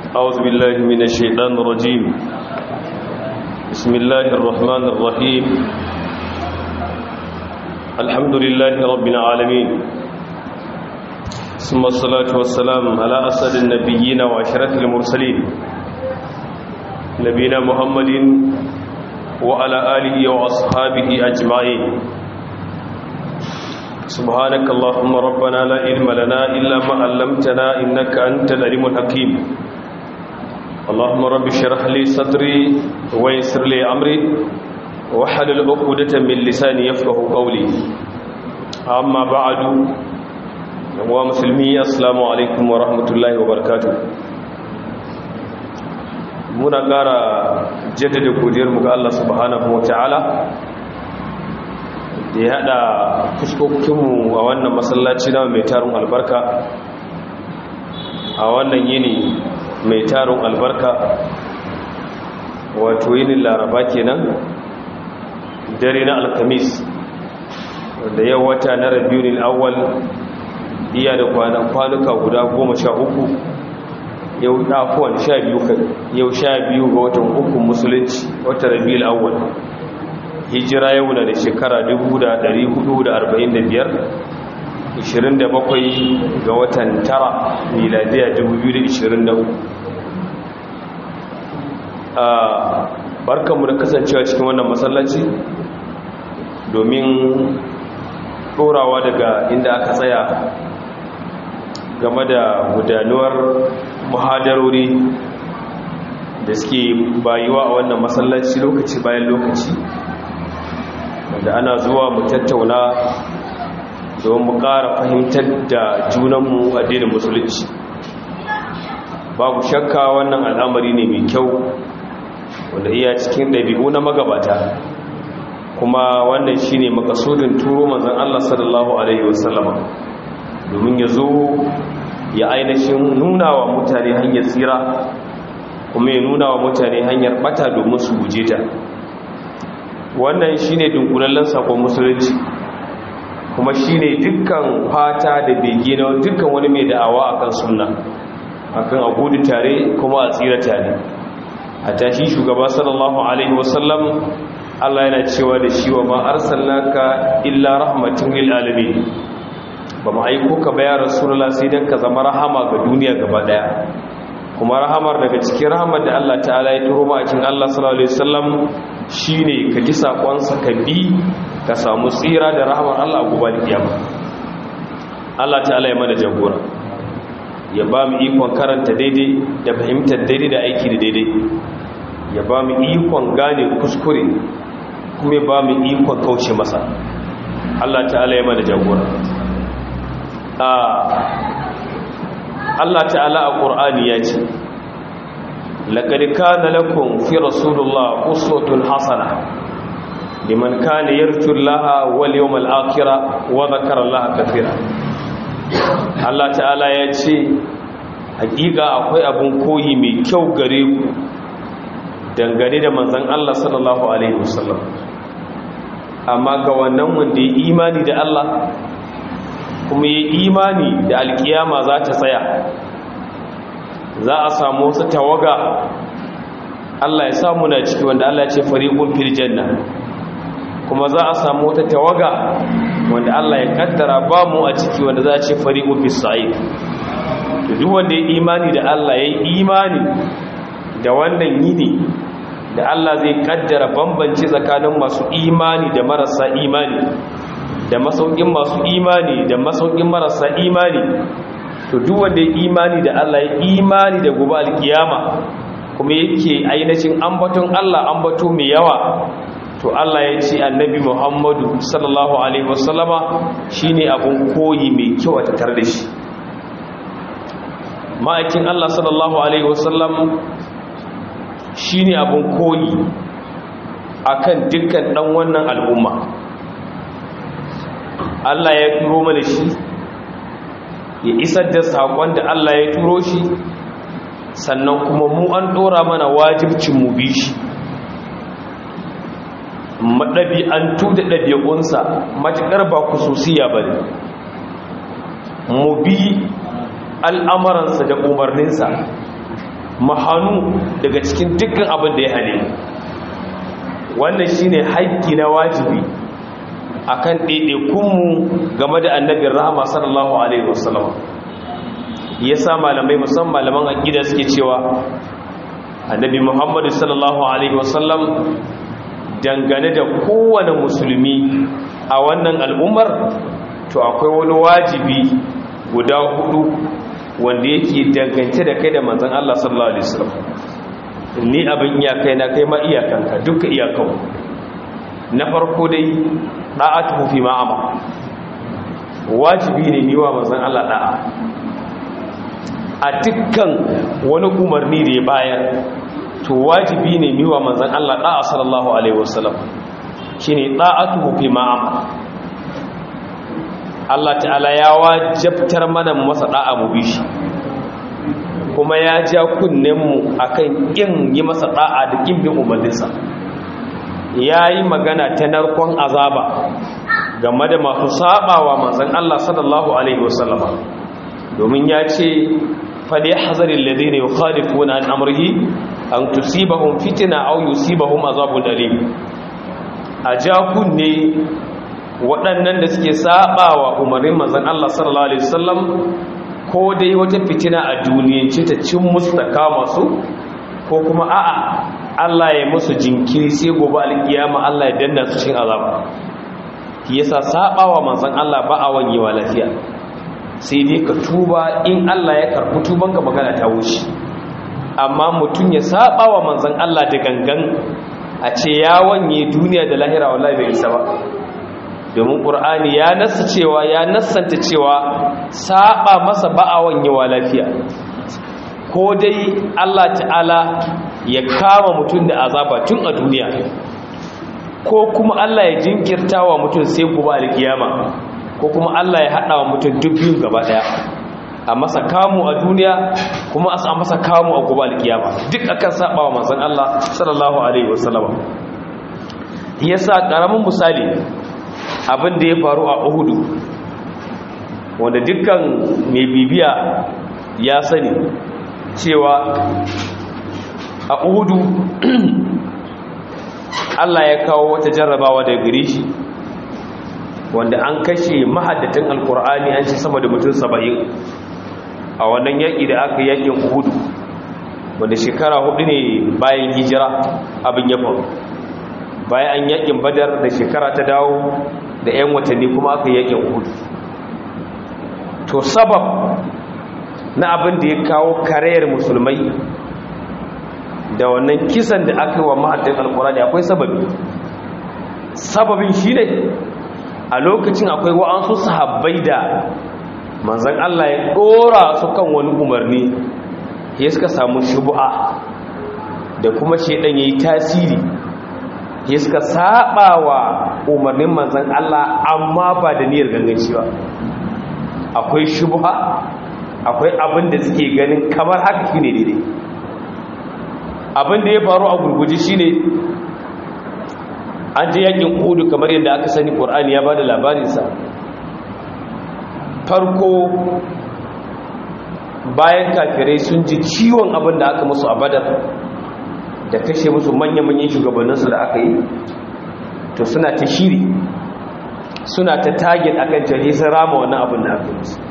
أعوذ بالله من الشيطان الرجيم بسم الله الرحمن الرحيم الحمد لله رب العالمين ثم الصلاة والسلام على أسد النبيين وعشرة المرسلين نبينا محمد وعلى آله وأصحابه أجمعين سبحانك اللهم ربنا لا علم لنا إلا ما علمتنا إنك أنت العليم الحكيم اللهم رب اشرح لي صدري ويسر لي أمري وحلل عقدة من لساني يفقه قولي أما بعد ومسلمي السلام عليكم ورحمة الله وبركاته muna ƙara jaddada godiyarmu ga Allah subhanahu wa ta'ala da ya haɗa fuskokinmu a wannan masallaci na mai tarin albarka a wannan yini mai tarin albarka wato yinin laraba kenan dare na alkamis da yau wata na rabiyunin awal iya da kwanuka guda goma sha uku yau ɗafuwan sha biyu yau sha biyu ga watan hukun musulunci wata rabiyul awal hijira yau na da shekara 445 27 ga watan tara miladiya 2023 a barkanmu da kasancewa cikin wannan masallaci domin ɗorawa daga inda aka tsaya game da gudanuwar muhadarori da suke bayuwa a wannan masallaci lokaci bayan lokaci da ana zuwa mu tattauna don mu ƙara fahimtar da junanmu addinin musulunci babu shakka wannan al'amari ne mai kyau wanda iya cikin ɗabi'u na magabata kuma wannan shi ne makasudin turo manzan Allah sallallahu Alaihi wasallama domin ya zo ya ainihin nuna wa mutane hanyar tsira kuma ya nuna wa mutane hanyar bata domin su guje ta wannan shine dunkulallen sakon musulunci kuma shine dukkan fata da bege na dukkan wani mai da'awa akan sunna akan a gudu tare kuma a tsira tare a tashi shugaba sallallahu alaihi wasallam Allah yana cewa da shi wa ma arsalnaka illa rahmatin lil alamin ba mu aiko ka ba ya rasulullah sai dan ka zama rahama ga duniya gaba daya kuma rahamar daga cikin rahamar da Allah ta'ala ya turo ma a cikin Allah sallallahu alaihi wasallam shine ka ji sakonsa ka bi ka samu tsira da rahamar Allah gobe da kiyama Allah ta'ala ya mana jagora ya ba mu ikon karanta daidai da fahimtar daidai da aiki da daidai ya ba mu ikon gane kuskure kuma ya ba mu ikon kauce masa Allah ta'ala ya mana jagora Allah ta'ala a ƙur'ani ya ce laƙari kana lakum fi rasulullah uswatun hasana liman kana yarju Allah wal yawmal akhir wa dhakara Allah kathira Allah ta'ala ya ce hakika akwai abun koyi mai kyau gare ku dangane da manzon Allah sallallahu alaihi wasallam amma ga wannan wanda ya imani da Allah kuma yi imani da alkiyama za ta tsaya za a samu wasu tawaga Allah ya samu na ciki wanda Allah ya ce fariqun fil janna kuma za a samu wata tawaga wanda Allah ya kaddara ba mu a ciki wanda za a ce fariqun fis sa'id to duk wanda ya imani da Allah ya yi imani da wannan yini da Allah zai kaddara bambanci tsakanin masu imani da marasa imani da masaukin masu imani da masaukin marasa imani to duk wanda ya imani da Allah ya imani da gobe alkiyama kuma yake ainihin ambaton Allah ambato mai yawa to Allah ya ce annabi Muhammadu sallallahu alaihi wasallama shine abun koyi mai kyau a tattare da shi ma'aikin Allah sallallahu alaihi wasallam shine abun koyi akan dukkan dan wannan al'umma Allah ya turo mana shi ya isar da saƙon da Allah ya turo shi sannan kuma mu an ɗora mana wajibcin mu bi shi maɗabi'antu da ɗabi'unsa matuƙar ba kususiya ba ne mu bi al'amuransa da umarninsa mahanu daga cikin dukkan abin da ya hane wannan shine haƙƙi na wajibi akan ɗaiɗaikunmu game da annabin rahama sallallahu alaihi wasallam ya sa malamai musamman malaman aƙida suke cewa annabi muhammadu sallallahu alaihi wasallam dangane da kowane musulmi a wannan al'ummar to akwai wani wajibi guda hudu wanda yake dangance da kai da manzan Allah sallallahu alaihi wasallam ni abin iyakai na kai ma iyakanka duka iyakan na farko dai da'atuhu fi ma'ama wajibi ne niwa manzan Allah da'a a dukkan wani umarni da ya bayar to wajibi ne niwa manzan Allah da'a sallallahu alaihi wasallam shine da'atuhu fi ma'ama Allah ta'ala ya wajabtar mana masa da'a mu bi shi kuma ya ja kunnenmu akan kin yi masa da'a da kin bin umarninsa yayi magana ta narkon azaba game da masu sabawa manzon Allah sallallahu alaihi wasallama domin ya ce fali hazaril ladina yukhalifuna an amrihi an tusibahum fitna aw yusibahum azabun alim a ja kunne waɗannan da suke saba wa umarnin manzan Allah sallallahu Alaihi wasallam ko dai wata fitina a duniyance ta cin musu ta kama su ko kuma a'a Allah ya musu jinkiri sai gobe alkiyama Allah ya danna su cin azaba yasa saba wa manzan Allah ba a wanyewa lafiya sai dai ka tuba in Allah ya karɓi tuban ka magana ta wuce amma mutum ya saba wa manzan Allah da gangan a ce ya wanye duniya da lahira wallahi bai isa ba domin ƙur'ani ya nasa cewa ya nasanta cewa saba masa ba'awan yawa lafiya ko dai Allah ta'ala ya kama mutum da azaba tun a duniya ko kuma Allah ya jinkirta wa mutum sai gobe alkiyama ko kuma Allah ya haɗa wa mutum duk biyun gaba ɗaya a masa kamu a duniya kuma a masa kamu a gobe alkiyama duk akan saba wa manzon Allah sallallahu alaihi wasallam yasa karamin misali abin da ya faru a uhudu wanda dukkan mai bibiya ya sani cewa a uhudu allah ya kawo wata jarrabawa da gare shi wanda an kashe mahaddatan alkur'ani an ci sama da mutum saba'in a wannan yaƙi da aka yaƙin uhudu wanda shekara hudu ne bayan hijira abin ya faru bayan an yaƙin badar da shekara ta dawo da 'yan watanni kuma aka yakin hudu to sabab na abin da ya kawo karayar musulmai da wannan kisan da aka yi wa ma'adin alkurani akwai sababi sababin shi ne a lokacin akwai wa'ansu sahabbai da manzan Allah ya ɗora su kan wani umarni ya suka samu shubu'a da kuma shaidan ya yi tasiri ya suka saba wa umarnin manzan Allah amma ba da niyyar ganganci ba akwai shubha akwai abin da suke ganin kamar haka shi ne daidai abin da ya faru a gurguji shi ne an je yakin hudu kamar yadda aka sani ƙorani ya ba da labarinsa farko bayan kafirai sun ji ciwon abin da aka musu a badar da kashe musu manya-manyan shugabanninsu da aka yi to suna ta shiri suna ta tagin akan jari sun rama wannan abin da aka musu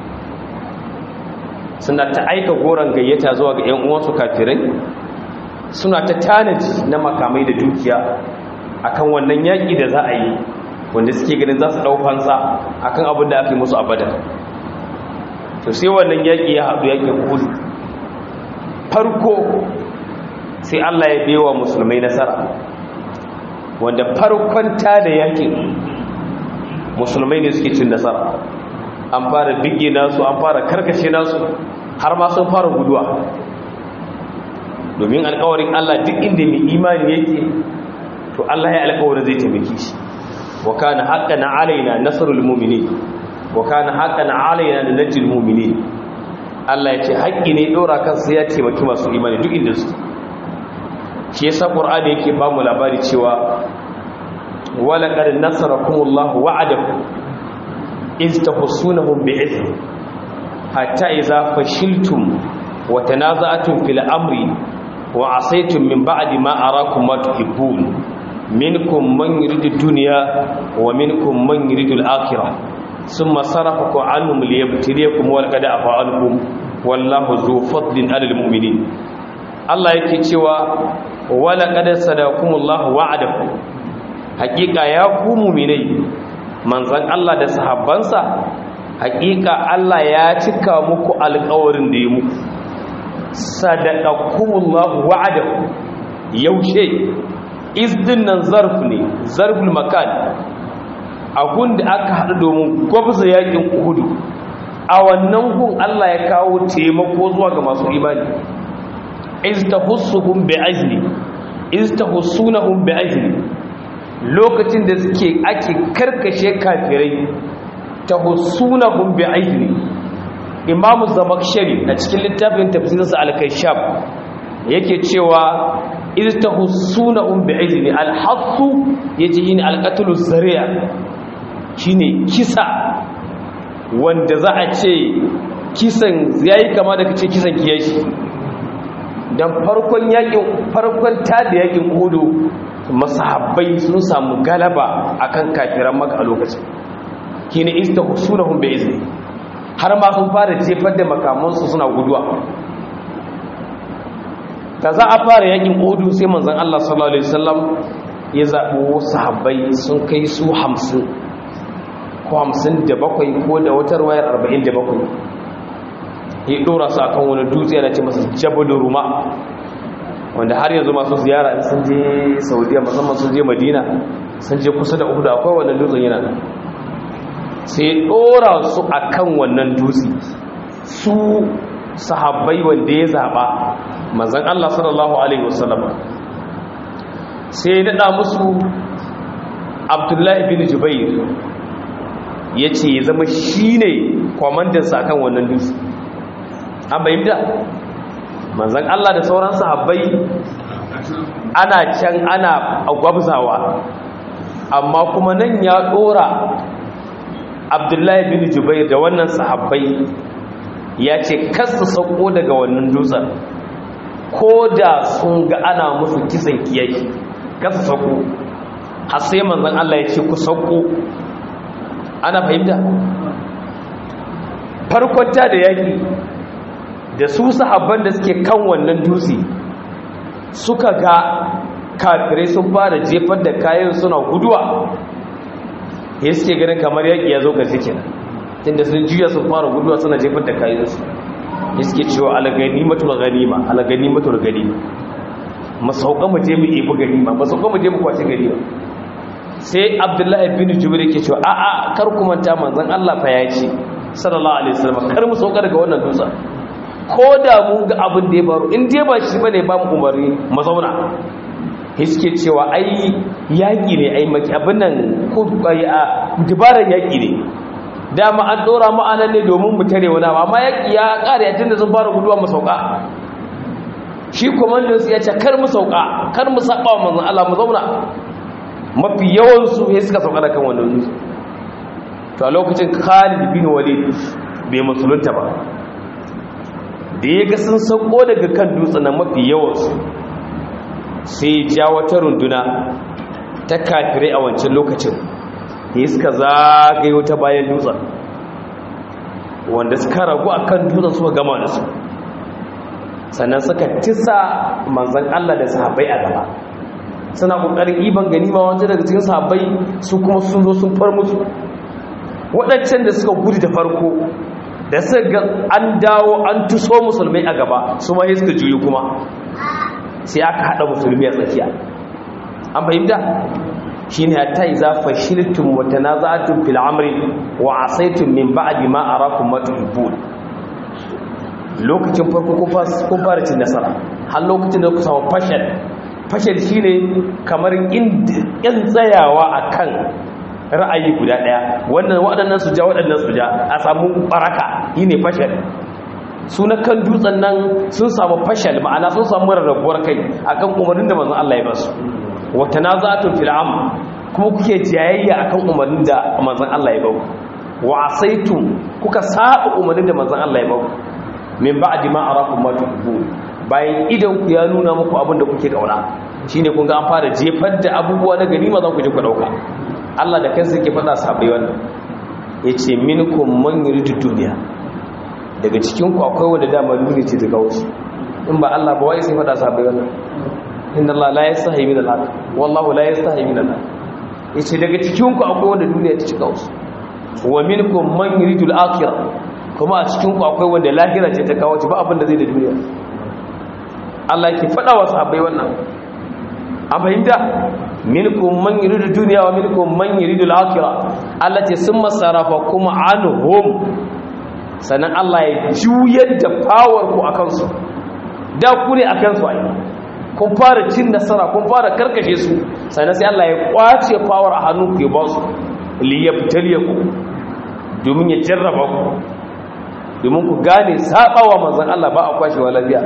suna ta aika goron gayyata zuwa ga 'yan uwansu kafirai suna ta tanaji na makamai da dukiya akan wannan yaƙi da za a yi wanda suke ganin za su ɗaukansa akan abin da aka yi musu a badar to sai wannan yaƙi ya haɗu yaƙin kudu farko sai Allah ya bewa musulmai nasara wanda farkon ta da yakin musulmai ne suke cin nasara an fara bige nasu an fara karkashe nasu har ma sun fara guduwa domin alkawarin Allah duk inda mai imani yake to Allah ya alkawarin zai taimake shi wa kana haqqan alaina nasrul mu'minin wa kana haqqan alaina najil mu'minin Allah ya ce haƙƙi ne dora kansa ya taimaki masu imani duk inda su shi yasa qur'ani yake ba mu labari cewa wala qad nasarakumullahu wa'adakum iz tahsunahum bi'izni hatta idza fashiltum wa tanaza'tum fil amri wa asaytum min ba'di ma arakum ma tuhibbun minkum man yuridu dunya wa minkum man yuridu al-akhirah thumma sarafakum anhum liyabtiliyakum wa laqad afa ankum wallahu zu fadlin 'alal mu'minin Allah yake cewa wala qad sadakumullahu wa'adakum hakika ya ku mu'minai manzon Allah da sahabbansa hakika Allah ya cika muku alƙawarin da ya muku sadaqakumullahu wa'adakum yaushe izdin nan zarf ne zarful makan abun da aka haɗu domin gwabza yakin uhudu a wannan gun Allah ya kawo taimako zuwa ga masu imani istahussuhum bi'ajli istahussunahum bi'ajli lokacin da suke ake karkashe kafirai tahussunahum bi'ajli imamu zamakshari a cikin littafin tafsirinsa al-kashaf yake cewa istahussunahum bi'ajli al-hassu yaji yin al-qatlu zari'a shine kisa wanda za a ce kisan yayi kama da kace kisan kiyashi dan farkon yakin farkon tada yakin hudu masahabbai sun samu galaba akan kafiran maka a lokacin kine istahsunahum bi izni har ma sun fara jefar da makamansu suna guduwa ta za a fara yakin hudu sai manzon Allah sallallahu alaihi wasallam ya zabo sahabbai sun kai su 50 ko 57 ko da wata wayar 47 ya dora su akan wani dutse yana ce masa jabal ruma wanda har yanzu masu ziyara in sun je saudiya musamman sun je madina sun je kusa da uhudu akwai wannan dutsen yana nan sai dora su akan wannan dutse su sahabbai wanda ya zaba manzon Allah sallallahu alaihi wasallam sai ya nada musu Abdullahi bin Jubair yace ya zama shine kwamandansa akan wannan dutse an bayyanta manzan Allah da sauran sahabbai ana can ana gwabzawa amma kuma nan ya dora abdullahi bin jubair da wannan sahabbai ya ce kasa sauko daga wannan dutsen ko da sun ga ana musu kisan kiyashi kasa sauko har sai manzan Allah ya ce ku sauko ana fahimta farkonta da yaki da su sahabban da suke kan wannan dutse suka ga kafirai sun fara jefar da kayan suna guduwa ya suke ganin kamar yaƙi ya zo ga zikin tunda sun juya sun fara guduwa suna jefar da kayansu ya suke cewa alagani matul ganima alagani matul ganima masauka mu je mu ibi ganima masauka mu je mu kwace ganima sai abdullahi bin jubair yake cewa a'a kar ku manta manzon Allah fa ya ce sallallahu alaihi wasallam kar mu sauka daga wannan dutsen ko da mu ga abin da ya faru in dai ba shi bane ba mu umarni mu zauna hiske cewa ai yaki ne ai maki abin nan ko bai a dubaran yaki ne dama an dora mu anan ne domin mu tare wani amma yaki ya kare ya tunda sun fara guduwa mu sauka shi komando sai ya ce kar mu sauka kar mu saba wa manzon Allah mu zauna mafi yawan su sai suka sauka da kan wannan dutse to a lokacin Khalid bin Walid bai musulunta ba da ya ga sun sauko daga kan dutsen na mafi yawansu sai ja wata runduna ta kafirai a wancan lokacin da suka zagayo ta bayan dutsen wanda suka ragu a kan dutsen suka gama da su sannan suka tisa manzan Allah da sahabbai a gaba suna ƙoƙarin iban ganima wancan daga cikin sahabbai su kuma sun zo sun far musu waɗancan da suka gudu da farko da suka ga an dawo an tuso musulmai a gaba su ma suka juyi kuma sai aka haɗa musulmi a tsakiya an fahimta shi ne hatta yi za fashiltun wata na za'atun fil amri wa asaitun min ba'adi ma a rakun matuhibbun lokacin farko kun fara cin nasara har lokacin da ku samu fashal fashal shi ne kamar in tsayawa a kan ra'ayi guda daya wannan waɗannan su ja waɗannan su ja a samu baraka yi ne fashal su na kan dutsen nan sun samu fashal ma'ana sun samu rarrabuwar kai akan umarnin da manzon Allah ya ba su wa tanazatun fil am kuma kuke jayayya akan umarnin da manzon Allah ya ba ku wa asaitum kuka saba umarnin da manzon Allah ya ba ku min ba'di ma arakum ma tuhibbun bayan idan ku ya nuna muku abin da kuke kauna shine kun ga an fara jefar da abubuwa na ganima za ku je ku dauka Allah da kansa yake faɗa sahabbai wannan yace minkum man yuridu dunya daga cikin ku akwai wanda dama duniya ce ta kawo shi in ba Allah ba wai sai faɗa sahabbai wannan inna Allah la yastahi min al-haq wallahu la yastahi min al-haq yace daga cikin ku akwai wanda duniya ta cika wasu wa minkum man yuridu al-akhirah kuma a cikin ku akwai wanda lahira ce ta kawo shi ba abin da zai da duniya Allah yake faɗa wa sahabbai wannan an fahimta minkum man yuridu dunya wa minkum man yuridu al-akhirah Allah ce summa sarafakum anhum sannan Allah ya juyar da power ku akan su da ku ne akan su ai kun fara cin nasara kun fara karkashe su sannan sai Allah ya kwace power a hannun ku ya ba su liyabtaliyaku domin ya jarraba ku domin ku gane sabawa manzon Allah ba a kwashewa lafiya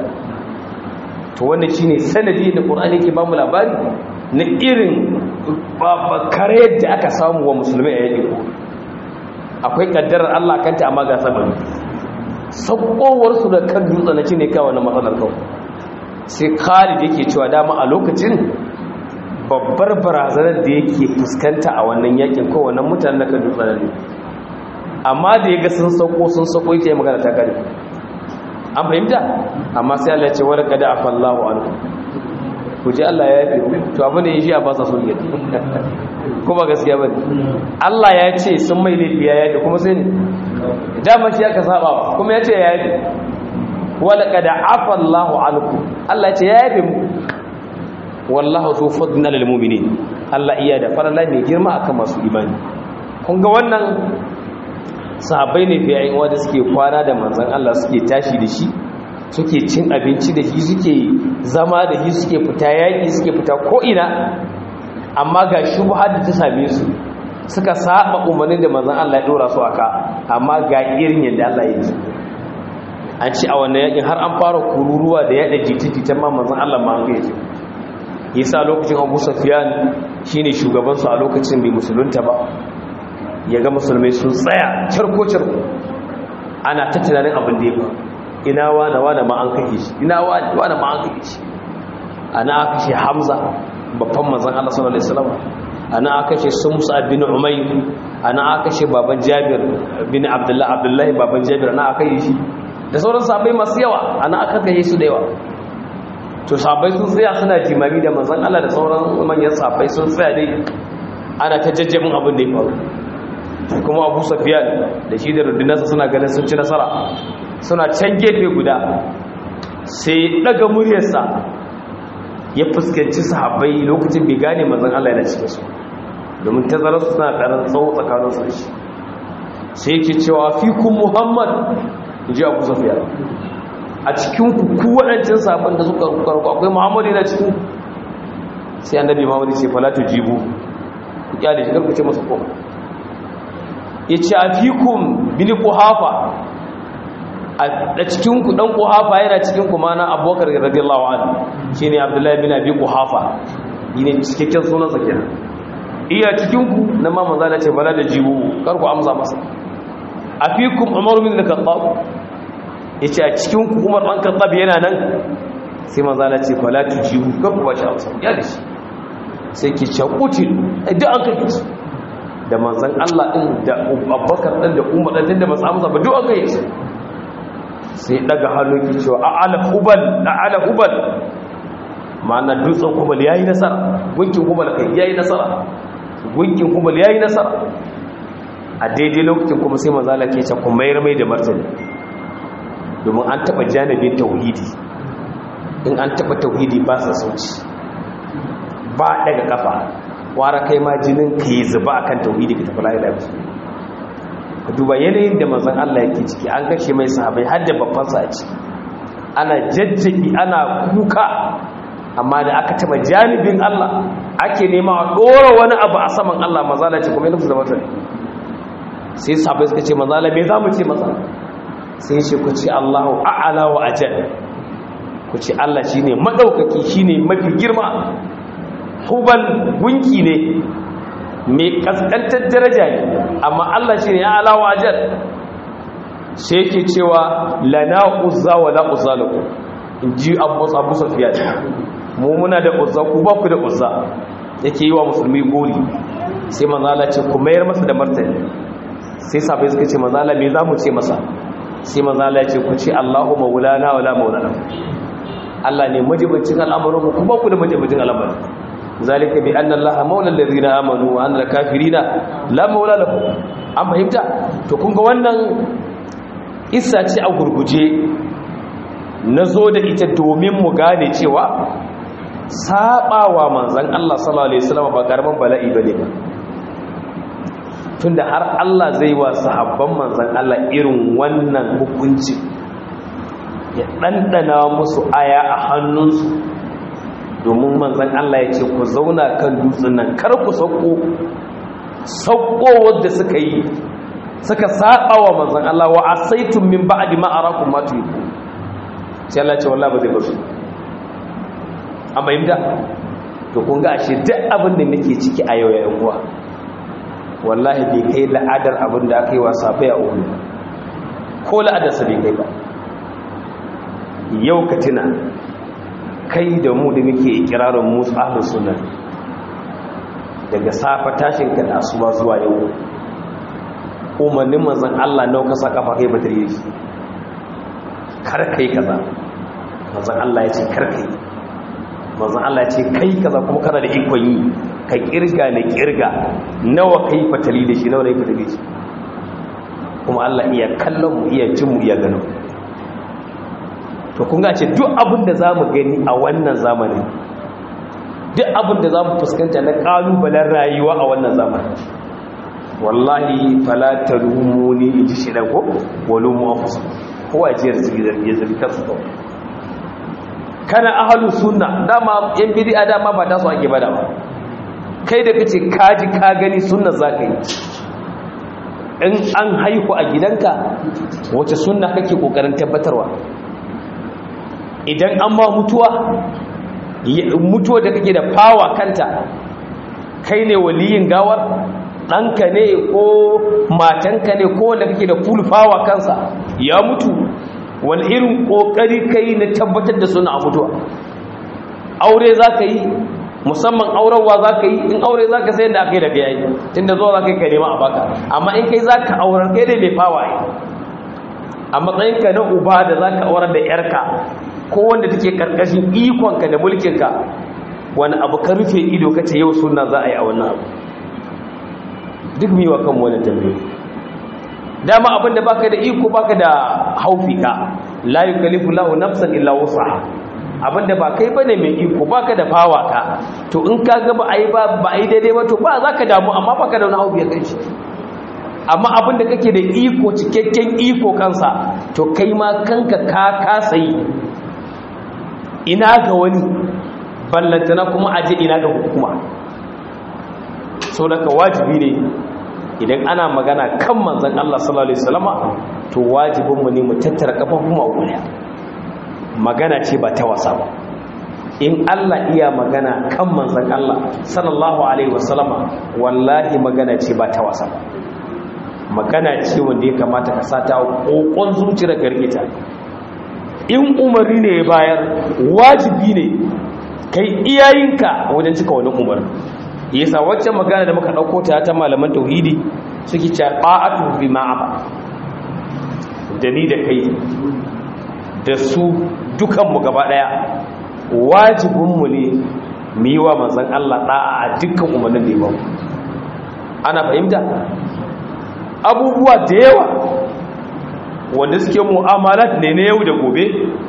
to wannan shine sanadi da Qur'ani yake ba mu labari na irin kare da aka samu wa musulmai a yake ko akwai kaddarar Allah kanta amma ga sababi sakowar su da kan dutsen na shine kawai na matsalar kawai sai Khalid yake cewa dama a lokacin babbar barazanar da yake fuskanta a wannan yakin ko wannan mutanen da kan dutsen ne amma da yaga sun sauko sun sauko yake magana ta kare an fahimta amma sai Allah ya ce wala kada afallahu anhu ku ji Allah ya yafe to abin da ya shi a ba sa so yi kuma gaskiya bane Allah ya ce sun mai laifi ya yafe kuma sai ne dama shi aka saba ba kuma ya ce ya yafe wala kada afallahu anhu Allah ya ce ya yafe mu wallahu zu fadna lil mu'minin Allah iya da farala mai girma akan masu imani kun ga wannan sahabbai ne fiye yin wanda suke kwana da manzan Allah suke tashi da shi suke cin abinci da shi suke zama da shi suke fita yaƙi suke fita ko'ina amma ga shubha da ta same su suka saba umarnin da manzan Allah ya ɗora su aka amma ga irin yadda Allah ya yi an ci a wannan yaƙin har an fara kururuwa da yaɗa jita-jitan ma manzan Allah ma an gaji yasa lokacin abu safiyan shine shugabansu a lokacin bai musulunta ba ya ga musulmai sun tsaya carko-carko ana ta tunanin abin da ya ba ina wane wane ma an kake shi ina wane wane ma an kake shi ana aka shi hamza babban mazan allah sallallahu alaihi wasallam ana aka shi sun musa bin umayr ana aka shi baban jabir bin abdullah abdullahi baban jabir ana aka yi shi da sauran sahabbai masu yawa ana aka kai su da yawa to sahabbai sun tsaya suna jimami da manzon allah da sauran manyan sahabbai sun tsaya dai ana ta jajjabin abin da ya faru kuma abu safiyan da shi da rundunarsa suna ganin sun ci nasara suna can gefe guda sai daga muryarsa ya fuskanci sahabbai lokacin bai gane mazan Allah yana cikin su domin tazararsu suna ƙarar tsawo tsakaninsu da shi sai yake cewa fi kun muhammad in ji abu safiyan a cikin ku waɗancan sahabban da suka karku akwai muhammadu yana cikin sai annabi muhammadu sai falatu jibu ku kyale shi karku ce masa koma ya ce a fikun bini kuhafa a cikinku ɗan kuhafa yana cikinku mana abokar radiyallahu an shi ne abdullahi bin abi kuhafa yi ne cikakken sunan zakina iya cikinku na mamman zala ce bala da jiwu karku amsa masa a fikun umar bin da kattab ya ce a cikinku umar ɗan kattab yana nan sai manzala ce bala ta jiwu karku ba shi amsa ya da shi sai ke cakutin duk an kai su da manzan Allah ɗin da abubakar ɗin da umar ɗin da masu amsa ba duk aka yi sai daga hannu ki cewa a'ala hubal a'ala hubal ma'ana dutsen hubal ya yi nasara gunkin hubal kai ya yi nasara gunkin hubal ya yi nasara a daidai lokacin kuma sai manzala ke ce kuma mayar mai da martani domin an taɓa janibin tauhidi in an taɓa tauhidi ba sa sauci ba daga kafa wara kai ma jinin ka yi zuba akan tauhidi ka tafi lafiya ka duba yanayin da manzon Allah yake ciki an kashe mai sahabai har da babban sa ci ana jajjabi ana kuka amma da aka taba janibin Allah ake nema a dora wani abu a saman Allah mazala ce kuma yana da mata sai sahabai suka ce mazala me zamu ce masa sai ce ku ce Allahu a'ala wa ajal ku ce Allah shine madaukaki shine mafi girma hubal gunki ne mai kaskantar daraja ne amma Allah shi ne ya alawa ajal sai yake cewa lana uzza wa la uzza lakum in ji abu abu safiya mu muna da uzza ku ba ku da uzza yake yi wa musulmi gori sai manzala ce ku mayar masa da martani sai sabai suka ce manzala me za mu ce masa sai manzala ya ce ku ce Allahu maulana wala maulana Allah ne majibincin al'amuran ku ba ku da majibincin al'amuran zalika bi anna Allah maula allazina amanu wa anna kafirina la maula lahum an fahimta to kun ga wannan isa ce a gurguje nazo da ita domin mu gane cewa sabawa manzon Allah sallallahu alaihi wasallam ba karaman bala'i bane ba tunda har Allah zai wa sahabban manzon Allah irin wannan hukunci ya ɗanɗana musu aya a hannunsu domin manzan Allah ya ce ku zauna kan dutsen nan kar ku sauko sauko wadda suka yi suka saba wa manzan Allah wa asaitum min ba'di ma arakum ma tuyiku sai Allah ce wallahi ba zai basu amma yimda to kun ga ashe duk abin da nake ciki a yau ya yan uwa wallahi bai kai la'adar abin da aka yi wa safai a umu ko la'adarsa bai kai ba yau ka tuna kai da mu da muke ikirarin musu ahlus sunna daga safa tashin ka da asuba zuwa yau umarnin manzon Allah nawa ka saka fa kai ba tare shi kar kai kaza manzon Allah ya ce kar kai manzon Allah ya ce kai kaza kuma kana da ikon yi ka kirga ne kirga nawa kai fatali da shi nawa ne fatali da shi kuma Allah iya kallon mu iya jin mu iya ganin to kun ce duk abin da za mu gani a wannan zamanin duk abin da za mu fuskanta na ƙalubalen rayuwa a wannan zamanin wallahi falata rumuni in ji shi ko wani mu ofis kowa jiyar ya zargi kansu kawai kana ahalu sunna dama yan bidi'a dama ba ta su ake bada ba kai da kace kaji ka gani sunna za ka yi in an haihu a gidanka wace sunna kake kokarin tabbatarwa idan an ma mutuwa mutuwa da kake da fawa kanta kai ne waliyin gawar ɗanka ne ko matanka ne ko wanda kake da full fawa kansa ya mutu wani irin ƙoƙari kai na tabbatar da suna a mutuwa aure za ka yi musamman aurarwa za ka yi in aure za ka sayan da aka yi da ka yi tun da zuwa za ka yi ka nema a baka amma in kai za ka aurar kai ne mai fawa yi a matsayinka na uba da za ka aurar da yarka ko wanda take karkashin ikonka da mulkinka wani abu ka rufe ido ka ce yau suna za a yi a wannan abu duk miwa kan wani tambayi dama abin da baka da iko baka da haufi ka la yukallifu lahu nafsan illa wusaha abin da ba kai bane mai iko baka da fawa ka to in ka ga ba ai ba ba ai daidai ba to ba za ka damu amma baka da wani haufi ya kai shi amma abin da kake da iko cikakken iko kansa to kai ma kanka ka kasa yi ina ga wani ballantana kuma aje ina ga hukuma sau daga wajibi ne idan ana magana kan manzan Allah sallallahu Alaihi wasallama to wajibinmu ne mu tattara kafafun ma'uliya magana ce ba ta wasa ba in Allah iya magana kan manzan Allah sallallahu Alaihi wasallama wallahi magana ce ba ta wasa ba magana ce wanda ya kamata ka sata kokon zuciyar gargita in umari ne ya bayar wajibi ne kai iyayenka wajen cika wani umar yasa waccan magana da muka dauko ta ta malaman tauhidi suke cewa ba'atu bi ma'aba da ni da kai da su dukan mu gaba daya wajibin mu ne mu yi wa manzon Allah da'a a dukkan umarnin da ya bamu ana fahimta abubuwa da yawa wanda suke mu'amalat ne na yau da gobe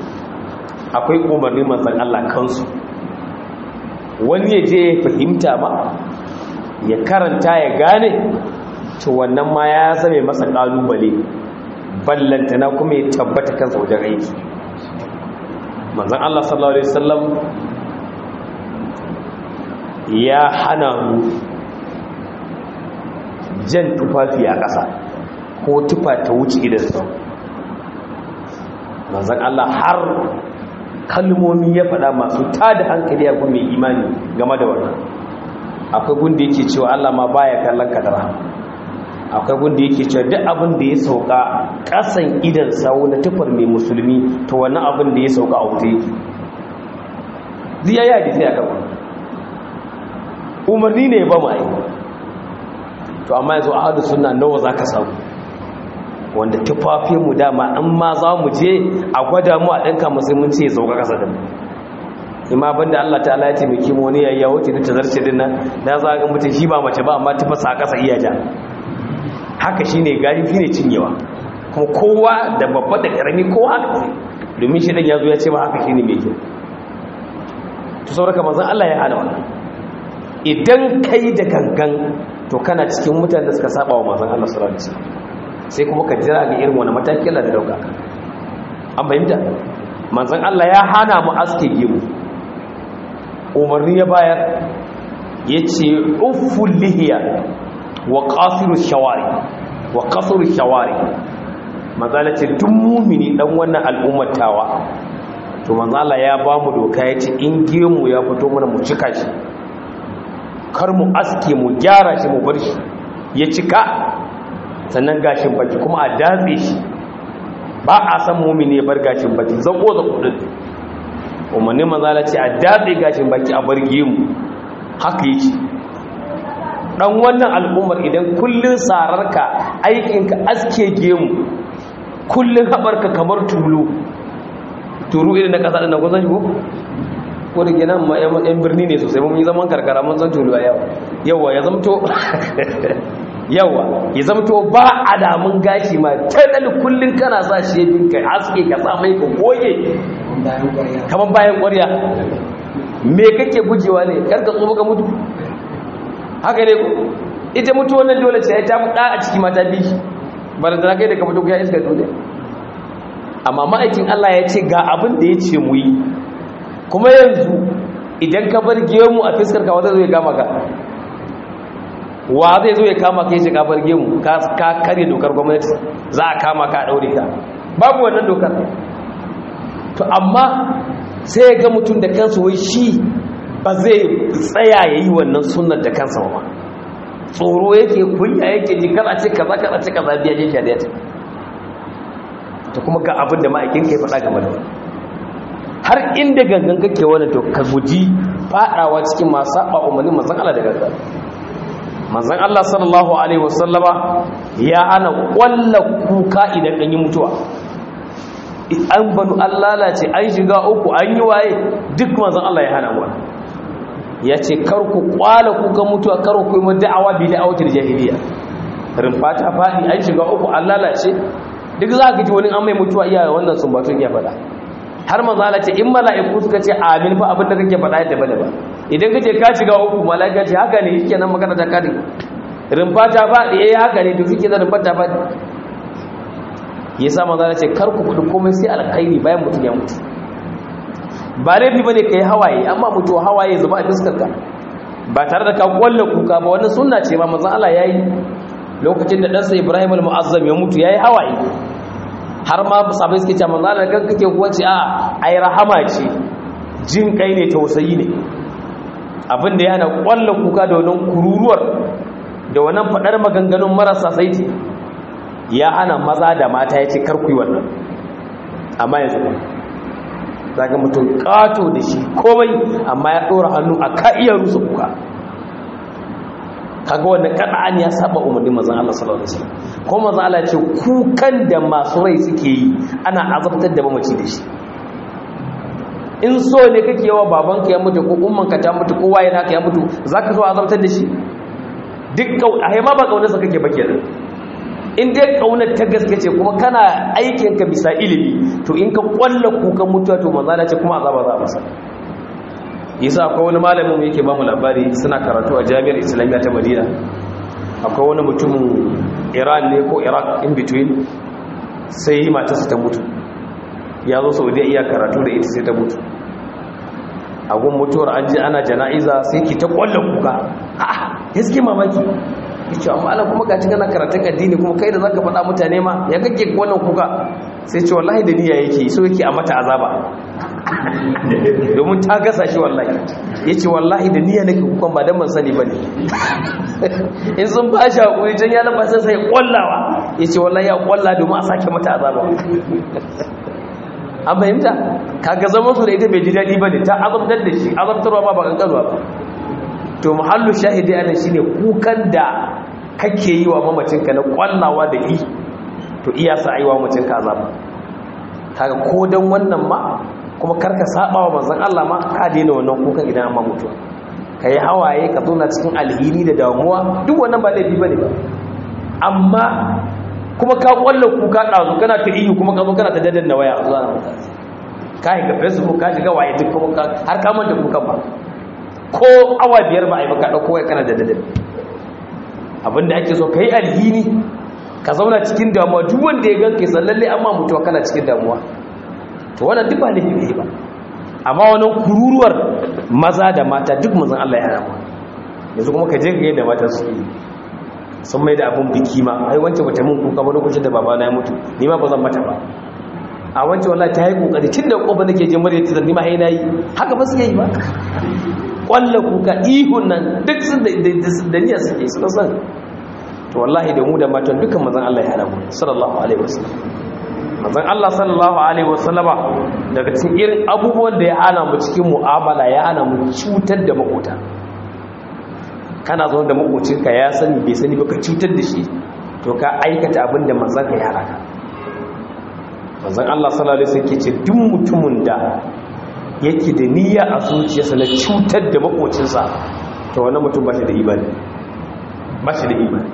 akwai umarnin manzan Allah kansu wani ya je ya fahimta ma ya karanta ya gane to wannan ma ya zame masa kalubale ballantana kuma ya tabbata kansa wajen aiki manzan Allah sallallahu alaihi wasallam ya hana mu jan tufafi a ƙasa ko tufa ta wuce idan sau manzan Allah har kalmomi ya faɗa masu tada hankali a mai imani game da wannan akwai gunda yake cewa Allah ma baya kallon ka da rahama akwai gunda yake cewa duk abin da ya sauka kasan idan sawu na tufar mai musulmi to wannan abin da ya sauka a wuta yake ziya ya hadisi aka ba umarni ne ba mai to amma yanzu ahadu sunna nawa zaka samu wanda tufafin mu dama in ma za mu je a gwada mu a ɗinka musulunci ya sauka kasa da mu ima banda Allah ta'ala ya taimake mu wani yayya wuce ta zarce din nan da za ga mutum shi ba mace ba amma tufasa a kasa iya ja haka shine gari ne cinyewa kuma kowa da babba da karami ko haka domin shi dan yazo ya ce ba haka shine mai kyau to saboda manzon Allah ya hana wannan idan kai da gangan to kana cikin mutanen da suka saba wa manzon Allah sallallahu alaihi wasallam sai kuma ka jira ga irin wani mataki Allah da dauka an fahimta manzon Allah ya hana mu aske gemu umarni ya bayar yace ufful lihiya wa qasiru shawari wa qasru shawari manzala ce duk mumini dan wannan al'ummar tawa to manzala ya ba mu doka yace in gemu ya fito mana mu cika shi kar mu aske mu gyara shi mu bar shi ya cika sannan gashin baki kuma a datse shi ba a san mumini ya bar gashin baki zako da kudin umarni manzala ce a datse gashin baki a bar gemu haka yake dan wannan al'ummar idan kullun sararka aikinka aske gemu kullun habarka kamar tulu turu irin na kasa da kusan ko ko da gina ma yan birni ne sosai mun yi zaman karkara mun san tulu a yawa yawa ya zamto yawa ya zamto ba alamun gashi ma tadal kullun kana sa shi ya dinka aske ka sa mai ka goge kamar bayan ƙwarya me kake gujewa ne karka tsofa ka mutu haka ne ku ita mutu wannan dole ce ta mutu a ciki mata bi ba da kai da ka mutu ya iska dole amma ma'aikin Allah ya ce ga abin da ya ce mu yi kuma yanzu idan ka bar gemu a fiskar ka wanda zai kama ka wa zai zo ya kama ka yace ka bar gemu ka kare dokar gwamnati za a kama ka a daure ka babu wannan dokar to amma sai ya ga mutum da kansa wai shi ba zai tsaya ya yi wannan sunan da kansa ba tsoro yake kunya yake ji kada ce kaza kada ce kaza biya je shari'a ta ta kuma ga abin da ma'aikin kai faɗa game da wani har inda gangan kake wani to ka guji faɗawa cikin masu saba umarnin manzon Allah da gangan manzon Allah sallallahu alaihi wasallama ya ana kwalla kuka idan an yi mutuwa an banu an lalace an shiga uku an yi waye duk manzon Allah ya hana mu ya ce karku kwala kuka mutuwa karku yi da'awa bi da'awatul jahiliya rumfa ta faɗi an shiga uku an lalace duk za ka ji wani an mai mutuwa iya wannan sumbatun ya faɗa har manzala ce in mala'iku suka ce amin fa abin da kake faɗa ya daban daban idan kace ka shiga uku mala'ika ce haka ne yake nan magana ta kare rumfa ta faɗi eh haka ne to kike da rumfa ta faɗi yasa manzala ce kar ku faɗi komai sai alkhairi bayan mutum ya mutu ba laifi bane kai hawaye amma mutu hawaye zuba a fuskar ka ba tare da ka kwalla kuka ba wannan sunna ce ma manzon Allah yayi lokacin da ɗansa Ibrahim al-Mu'azzam ya mutu yayi hawaye har ma sabai suke cewa manzon Allah kan kake kuwa ce a ai rahama ce jin kai ne tausayi ne abin da yana kwalla kuka da wannan kururuwar da wannan fadar maganganun marasa saiti ya hana maza da mata yace kar ku yi wannan amma yanzu zaga mutum kato da shi komai amma ya ɗora hannu a ka iya rusa kuka kaga wannan kada'an ya saba umarnin manzon Allah sallallahu alaihi wasallam ko manzon Allah ce kukan da masu rai suke yi ana azabtar da mamaci da shi in so ne kake yawa babanka ya mutu ko ummanka ta mutu ko waye naka ya mutu zaka so azabtar da shi duk kau a ma ba kaunarsa kake ba kenan in dai kaunar ta gaske ce kuma kana aikinka bisa ilimi to in ka kwalla kukan mutuwa to manzala ce kuma azaba za a masa yasa akwai wani malamin yake ba mu labari suna karatu a jami'ar islamiyya ta madina akwai wani mutumin iran ne ko iraq in between sai matarsa ta mutu ya zo saudiya iya karatu da ita sai ta mutu a gun mutuwar an ji ana jana'iza sai ki ta kwalla kuka a'a gaske mamaki yace amma Allah kuma gaci kana karatun addini kuma kai da zaka faɗa mutane ma ya kake wannan kuka sai ce wallahi da niyya yake so yake a mata azaba domin ta gasa shi wallahi ya ce wallahi da niyya nake kukan ba don man sani ba ne in sun ba shi haƙuri can ya lafa sai sai ƙwallawa ya ce wallahi ya ƙwalla domin a sake mata azaba an fahimta kaga zaman su da ita bai ji daɗi ba ne ta azabtar da shi azabtarwa ba ba kankanuwa ba to muhallu shahidi anan shine kukan da kake yi wa mamacinka na ƙwallawa da i to iya sa aiwa mamacinka azaba kaga ko dan wannan ma kuma karka saba wa manzon Allah ma ka daina wannan kukan idan amma mutuwa kai hawaye ka zauna cikin alhini da damuwa duk wannan ba laifi bane ba amma kuma ka kwalla kuka dazu kana ta iyo kuma ka zo kana ta daddanna waya zuwa na mutane ka yi ga facebook ka shiga waye duk kuma har ka manta kukan ba ko awa biyar ba a yi maka dauko waya kana da daddanna abinda ake so kai alhini ka zauna cikin damuwa duk wanda ya ganka san lalle amma mutuwa kana cikin damuwa to wannan duk ba laifi ne ba amma wannan kururuwar maza da mata duk manzon Allah ya rama yanzu kuma ka je ga yadda mata su yi sun mai da abun biki ma ai wancan bata mun kuka ba lokacin da babana ya mutu ni ma ba zan mata ba a wancan wallahi ta yi kokari tun da kofa nake je murya ta ni ma ai nayi haka ba su yi ba kwalla kuka ihun nan duk sun da niyya suke suna san to wallahi da mu da matan dukkan manzon Allah ya hana mu sallallahu alaihi wasallam manzon Allah sallallahu alaihi wasallama daga cikin irin abubuwan da ya hana mu cikin mu'amala ya hana mu cutar da makota kana zo da makocinka ya sani bai sani ba ka cutar da shi to ka aikata abin da manzon ka ya hana ka manzon Allah sallallahu alaihi wasallam ke ce duk mutumin da yake da niyya a zuciyarsa na cutar da makocinsa to wannan mutum ba shi da imani ba shi da imani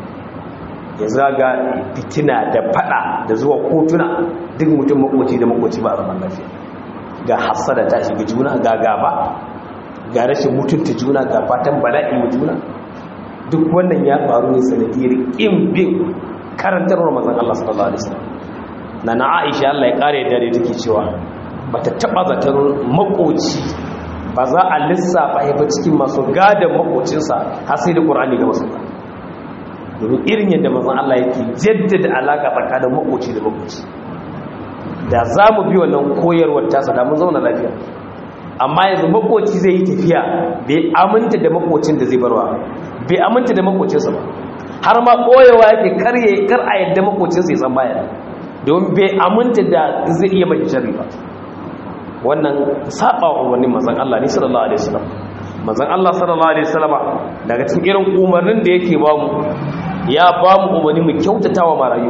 ya zaga fitina da fada da zuwa kotuna duk mutum makoci da makoci ba a zaman lafiya ga hassada ta shiga juna ga gaba ga rashin mutunta juna ga fatan bala'i wa juna duk wannan ya faru ne sanadiyar ƙin bin karantarwar mazan Allah sallallahu alaihi wasallam na na Aisha Allah ya kare da take cewa bata taba zatar makoci ba za a lissafa ya ba cikin masu gadon makocinsa har sai da Qur'ani ga masu domin irin yadda mazan Allah yake jaddada alaka tsakanin makoci da makoci da za mu bi wannan koyarwar tasa da mun zauna lafiya amma yanzu makoci zai yi tafiya bai aminta da makocin da zai barwa bai aminta da makocinsa ba har ma koyewa yake karye kar a yadda makocinsa ya san baya domin bai aminta da zai iya mai sharri ba wannan saba wa umarnin manzon Allah ne sallallahu alaihi wasallam manzon Allah sallallahu alaihi wasallam daga cikin irin umarnin da yake ba mu ya ba mu umarni mu kyautatawa marayu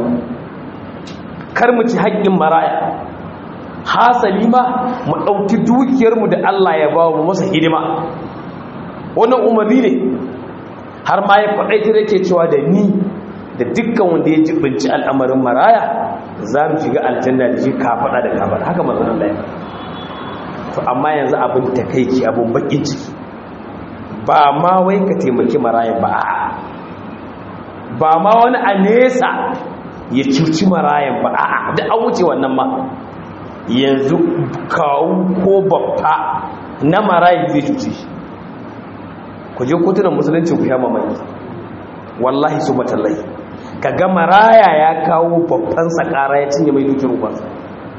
kar mu ci haƙƙin maraya hasali ma mu ɗauki dukiyarmu da Allah ya ba mu masa hidima wannan umarni ne har ma ya faɗaita da ke cewa da ni da dukkan wanda ya jibinci al'amarin maraya za mu shiga aljanna da shi kafaɗa da kafaɗa haka mazan Allah ya to amma yanzu abin takaici abin bakin ciki ba ma wai ka taimaki marayan ba ba ma wani a nesa ya cuci marayan ba a'a da an wuce wannan ma yanzu kawo ko babba na marayan zai cuci shi ku je kotunan musulunci ku sha mamaki wallahi su matallai ka ga maraya ya kawo babban sakara ya cinye mai dukkan ubansa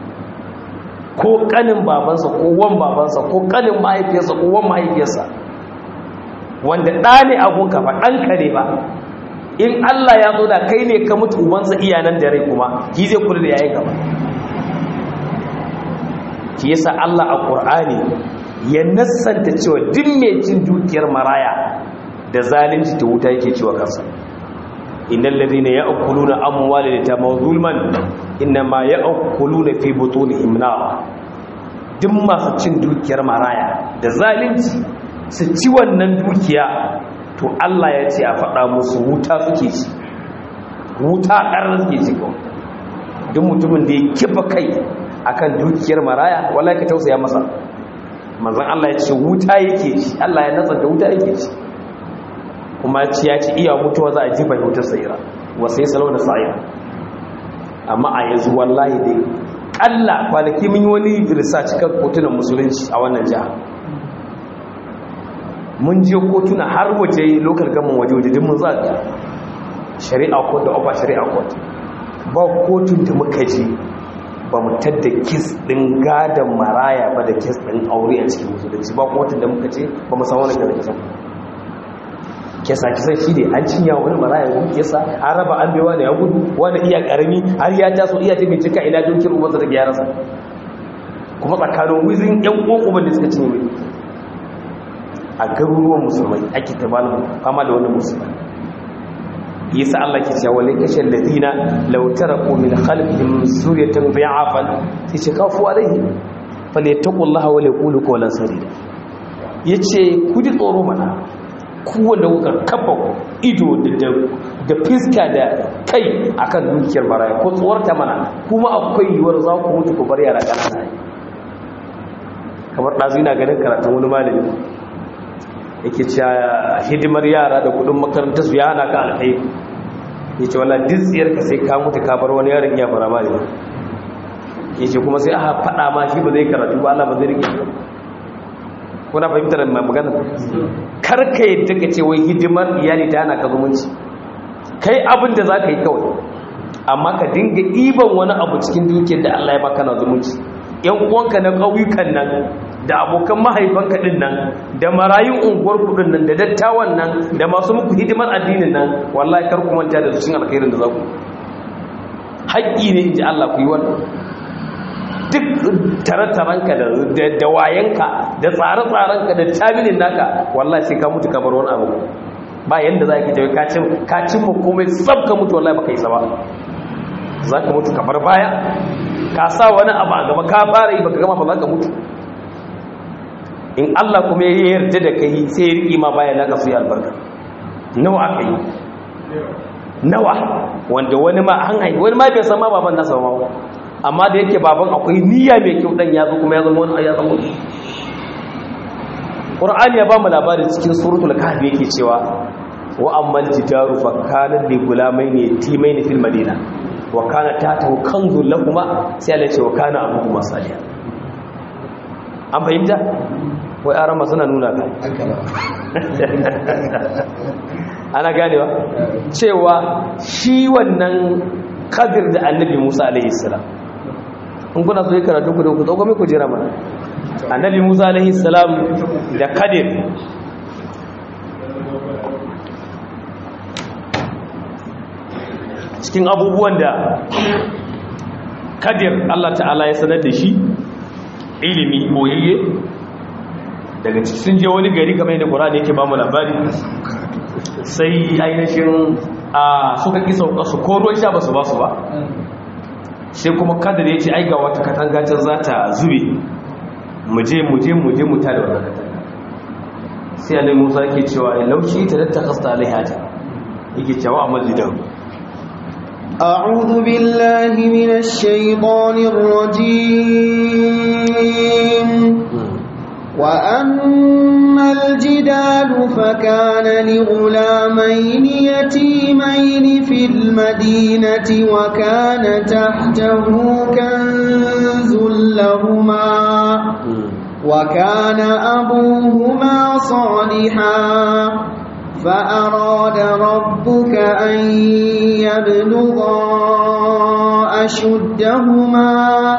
ko kanin babansa ko wan babansa ko kanin mahaifiyarsa ko wan mahaifiyarsa wanda ɗa ne abunka ba ɗanka ne ba in Allah ya zo da kai ne ka mutu ubansa iyanan da rai kuma shi zai kula da yayin gaba shi yasa Allah a Qur'ani ya nassanta cewa duk mai cin dukiyar maraya da zalunci ta wuta yake cewa kansa innal ladina ya'kuluna amwalal yatama zulman inma ya'kuluna fi butunihim nar duk masu cin dukiyar maraya da zalunci su ci wannan dukiya to Allah ya ce a faɗa musu wuta suke ci wuta ƙarar suke ci kawai duk mutumin da ya kifa kai akan dukiyar maraya wallahi ka tausaya masa manzon Allah ya ce wuta yake ci Allah ya natsa da wuta yake ci kuma ci ya ci iya mutuwa za a jifa wutar sayira wa sai salau da sa'ira amma a yanzu wallahi dai kalla kwanaki mun yi wani research kan kotunan musulunci a wannan jiha mun je kotuna har waje local gaman waje waje din mun zaga shari'a court da upper shari'a court ba kotun da muka je ba mu tadda kis ɗin gadon maraya ba da kis ɗin aure a cikin musulunci ba kuma wata da muka ce ba mu san wani gada kisan kesa kisan shi ne an cinya wani maraya gudu kesa an raba an bewa da ya gudu wani iya ƙarami har ya taso iya ta bincika ina dokin umarsa da gyararsa kuma tsakanin wizin yan ƙoƙo da suka cinye mai a garuruwan musulmai ake ta fama da wani musulmai yasa Allah ke cewa wale kashe ladina law taraku min khalfihim suriyatan bi'afan sai ce kafu alaihi falyattaqullaha wa yaqulu qawlan sadida yace ku ji tsoro mana ku wanda kuka kafa ido da da fiska da kai akan dukiyar baraya ko tsuwarta mana kuma akwai yiwuwar za ku mutu ku bar yara ƙanana kamar ɗazu ina ganin karatun wani malami yake cewa hidimar yara da kudin makarantar su ya hana ka alkhairi yace wallahi duk tsiyar ka sai ka mutu ka bar wani yaron iya fara mali yace kuma sai aka fada ma shi ba zai karatu ba Allah ba zai rike kuna fahimtar magana kar ka yadda ka ce wai hidimar iyali ta hana ka zumunci kai abin da zaka yi kawai amma ka dinga iban wani abu cikin dukiyar da Allah ya baka na zumunci yan uwanka na ƙauyukan nan da abokan mahaifanka din nan da marayun unguwar kudin nan da dattawan nan da masu muku hidimar addinin nan wallahi kar ku manta da cikin alkhairin da za ku haƙƙi ne inji Allah ku yi wannan duk tare-tarenka da wayanka da tsare-tsarenka da tabilin naka wallahi sai ka mutu ka bar wani abu ba yanda za ka tafi kacin kacin mu komai sab ka mutu wallahi baka yi sa ba za ka mutu ka bar baya ka sa wani abu a gaba ka fara yi baka gama ba za ka mutu in Allah kuma ya yarda da kai sai ya riƙi ma bayan naka su yi albarka nawa aka yi nawa wanda wani ma an haifi wani ma bai san ma baban nasa ma amma da yake baban akwai niyya mai kyau dan ya zo kuma ya zama wani ya zama wani Qur'ani ya ba mu labari cikin suratul kahf yake cewa wa ammal jidaru fa kana li gulamaini yatimaini fil madina wa kana tatahu kanzul lahumma sai Allah ya ce wa kana abuhuma salihan an fahimta wai arama suna nuna ka ana ganewa cewa shi wannan kadir da annabi musa alaihi salam in kuna so yi karatu ku da ku tsogon ku jira mana annabi musa alaihi salam da kadir cikin abubuwan da kadir allah ta'ala ya sanar da shi ilimi boyayye daga ciki sun je wani gari kamar yadda ƙura da yake ba mu labari sai ainihin a suka ƙi sauka su ko ruwan sha ba su ba su ba sai kuma kadar ya ce aiga wata katanga can za ta zube muje muje muje mu ta da wannan katanga sai alai musa ke cewa lauci ta datta kasta alaihata yake cewa a majidan أعوذ بالله من الشيطان الرجيم وأما الجدال فكان لغلامين يتيمين في المدينة وكان تحته كنز لهما وكان أبوهما صالحا فأراد ربك أن يبلغا أشدهما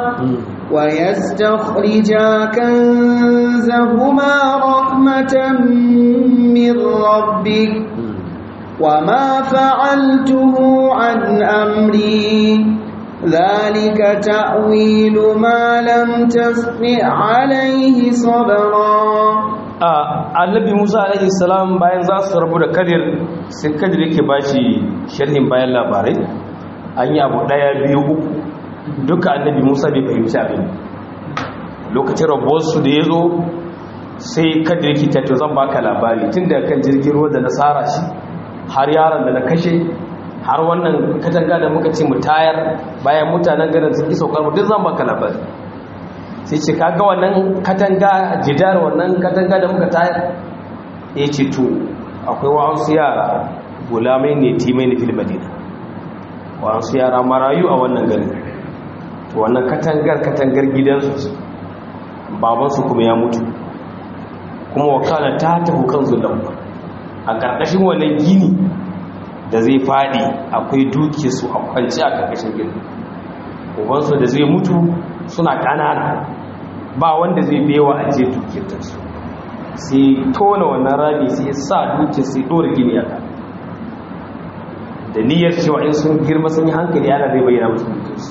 ويستخرجا كنزهما رحمة من ربك وما فعلته عن أمري ذلك تأويل ما لم تستطع عليه صبرا annabi musa alaihi salam bayan za su rabu da kadir sai kadir yake bashi sharhin bayan labarai an yi abu daya biyu uku duka annabi musa bai fahimci abin lokacin rabuwarsu da ya zo sai kadir yake tatto zan baka labari tun da kan jirgin ruwa da na tsara shi har yaron da na kashe har wannan katanga da muka ce mu tayar bayan mutanen garin sun ki saukar mu duk zan baka labari sai ce kaga wannan katanga jidar wannan katanga da muka tayar ya ce to akwai wa'ansu yara gulamai ne timai ne fil madina wa'ansu yara marayu a wannan garin to wannan katangar katangar gidansu babansu kuma ya mutu kuma wakana ta tafi kan zulun a ƙarƙashin wannan gini da zai faɗi akwai duke su a kwanci a ƙarƙashin gini ubansu da zai mutu suna ƙanana ba wanda zai bewa a je dukiyarsu sai tona wannan rami sai sa dukiyar sai ɗora gini a da niyyar cewa in sun girma sun yi hankali ana zai bayyana musu dukiyarsu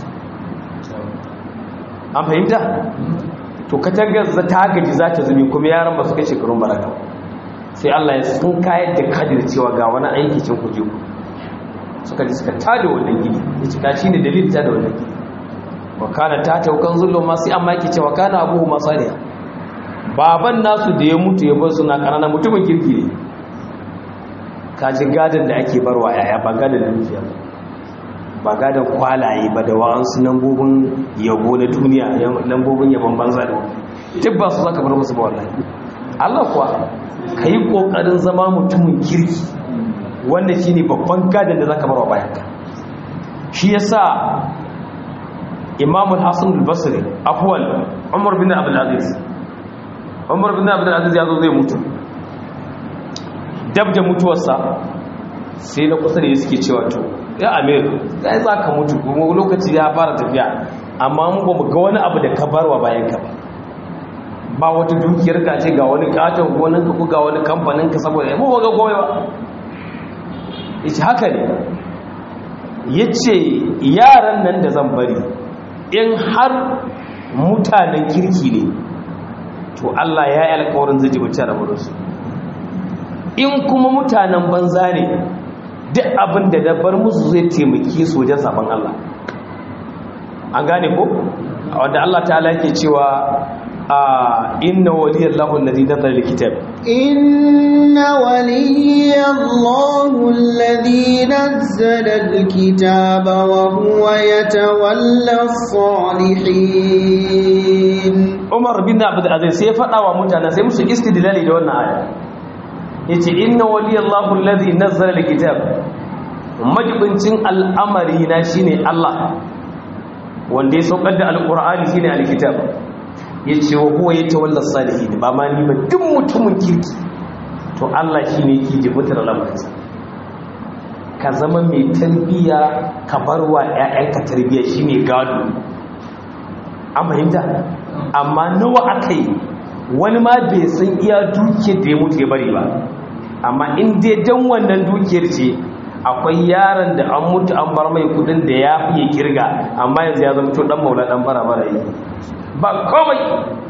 an fahimta to katangar ta gaji za ta zumi kuma yaran ba su kai shekarun baraka sai Allah ya sun kayar da kadir cewa ga wani aiki cin kuje ku suka ji suka tada wannan gidi ya cika shi ne dalilin tada wannan gidi wakana ta taukan zullo masu amma yake cewa kana abubu masaliya baban nasu da ya mutu ya bar suna ƙananan mutumin kirki ne kaji gadon da ake barwa yaya ba gadon da nufiya ba gadon kwalaye ba da wa'ansu lambobin yabo na duniya lambobin yabon banza da duk ba su zaka bar musu ba wallahi Allah kuwa ka yi ƙoƙarin zama mutumin kirki wanda shi ne babban gadon da za ka barwa bayanka shi ya sa imamul hassan al-basri afuwal umar bin abdulaziz umar bin abdulaziz ya zo zai mutu dab da mutuwarsa sai na kusa da ya suke cewa to ya amir ya yi za ka mutu kuma lokaci ya fara tafiya amma mu ba mu ga wani abu da ka barwa bayanka ba ba wata dukiyar ka ce ga wani katon gonan ka ga wani kamfanin ka saboda yabo ba ga gobe ba yace haka ne yace yaran nan da zan bari in har mutanen kirki ne to Allah ya yi alƙawarin zai jibuta da murusu in kuma mutanen banza ne duk abin da dabbar musu zai taimaki su wajen sabon Allah an gane ko wanda Allah ta'ala yake cewa inna waliyallahu alladhi nazzala alkitab inna waliyallahu alladhi nazzala alkitaba wa huwa yatawalla as-salihin Umar bin Abdul Aziz sai faɗa wa mutane sai musu istidlali da wannan aya yace inna waliyallahu alladhi nazzala alkitab majibincin al'amari na shine Allah wanda ya saukar da alqur'ani shine alkitab ya ce wa huwa ya tawalla salihin ba ma ni ba duk mutumin kirki to Allah shi ne yake jibutar lamarinsa ka zama mai tarbiya ka bar wa 'ya'yanka tarbiya shi ne gado an fahimta amma nawa aka yi wani ma bai san iya dukiyar da ya mutu ya bari ba amma in dai dan wannan dukiyar ce akwai yaron da an mutu an bar mai kudin da ya fiye kirga amma yanzu ya zama to dan maula dan bara bara yi ba komai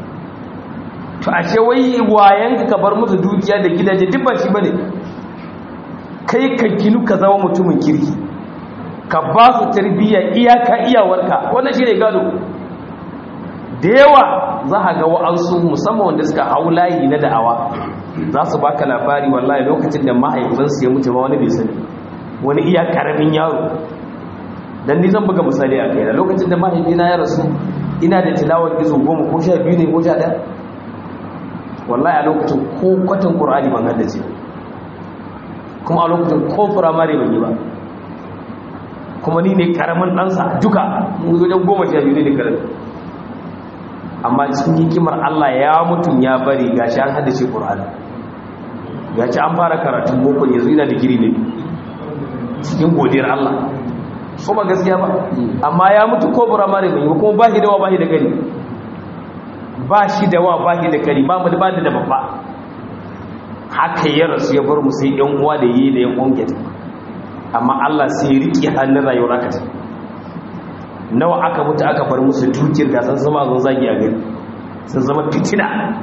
to ashe wai wayan ka bar musu dukiya da gidaje duk ba shi bane kai ka ginu ka zama mutumin kirki ka ba su tarbiyya iyaka iyawarka wannan shine gado da yawa za a ga wa'ansu musamman wanda suka hau layi na da'awa za su baka labari wallahi lokacin da mahaifinsu ya mutu ma wani bai sani wani iya karamin yaro dan ni zan buga misali a kai da lokacin da mahaifina ya rasu ina da tilawar izo goma ko sha biyu ne ko sha ɗaya wallahi a lokacin ko kwatan ƙur'ani ban haddace kuma a lokacin ko firamare ban yi ba kuma ni ne karamin ɗansa duka wajen goma sha biyu ne da karamin amma cikin hikimar Allah ya mutum ya bari gashi an haddace ƙur'ani ya ci an fara karatun boko yanzu ina digiri ne cikin godiyar Allah so ba gaskiya ba amma ya mutu ko firamare ban yi kuma ba shi da wa ba shi da gani ba shi da wa ba shi da gani ba mu da ba da babba haka ya rasu ya bar mu sai yan uwa da yi da yan ƙungiyar amma Allah sai ya riƙe hannun rayuwar aka ce nawa aka mutu aka bar musu dukiyar gasar zama zan zagi a gari sun zama fitina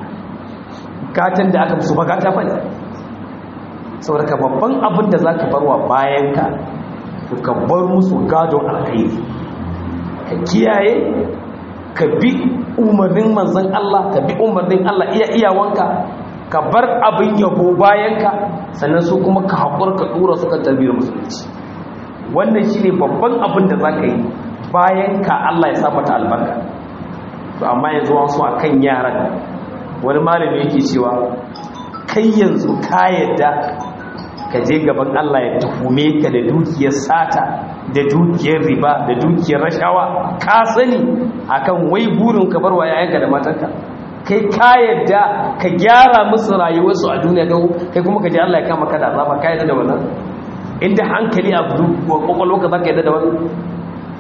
gatan da aka musu ba gata ba ne saboda ka babban abin da za ka barwa bayan ka ka bar musu gadon alkhairi ka kiyaye ka bi umarnin manzan Allah ka bi umarnin Allah iya iyawanka ka bar abin yabo bayanka sannan su kuma ka haƙur ka ɗora su kan tarbiyyar musulunci wannan shi ne babban abin da za ka yi bayanka Allah ya sa mata albarka to amma yanzu wasu a kan yaran wani malami yake cewa kai yanzu ka yadda ka je gaban Allah ya tuhume ka da dukiyar sata da dukiyar riba da dukiyar rashawa ka sani akan wai burin ka barwa yayanka da matanka kai ka yadda ka gyara musu rayuwarsu a duniya kai kuma ka je Allah ya kama ka da azaba ka yadda da wannan inda hankali a kwakwalwa ka zaka yadda da wannan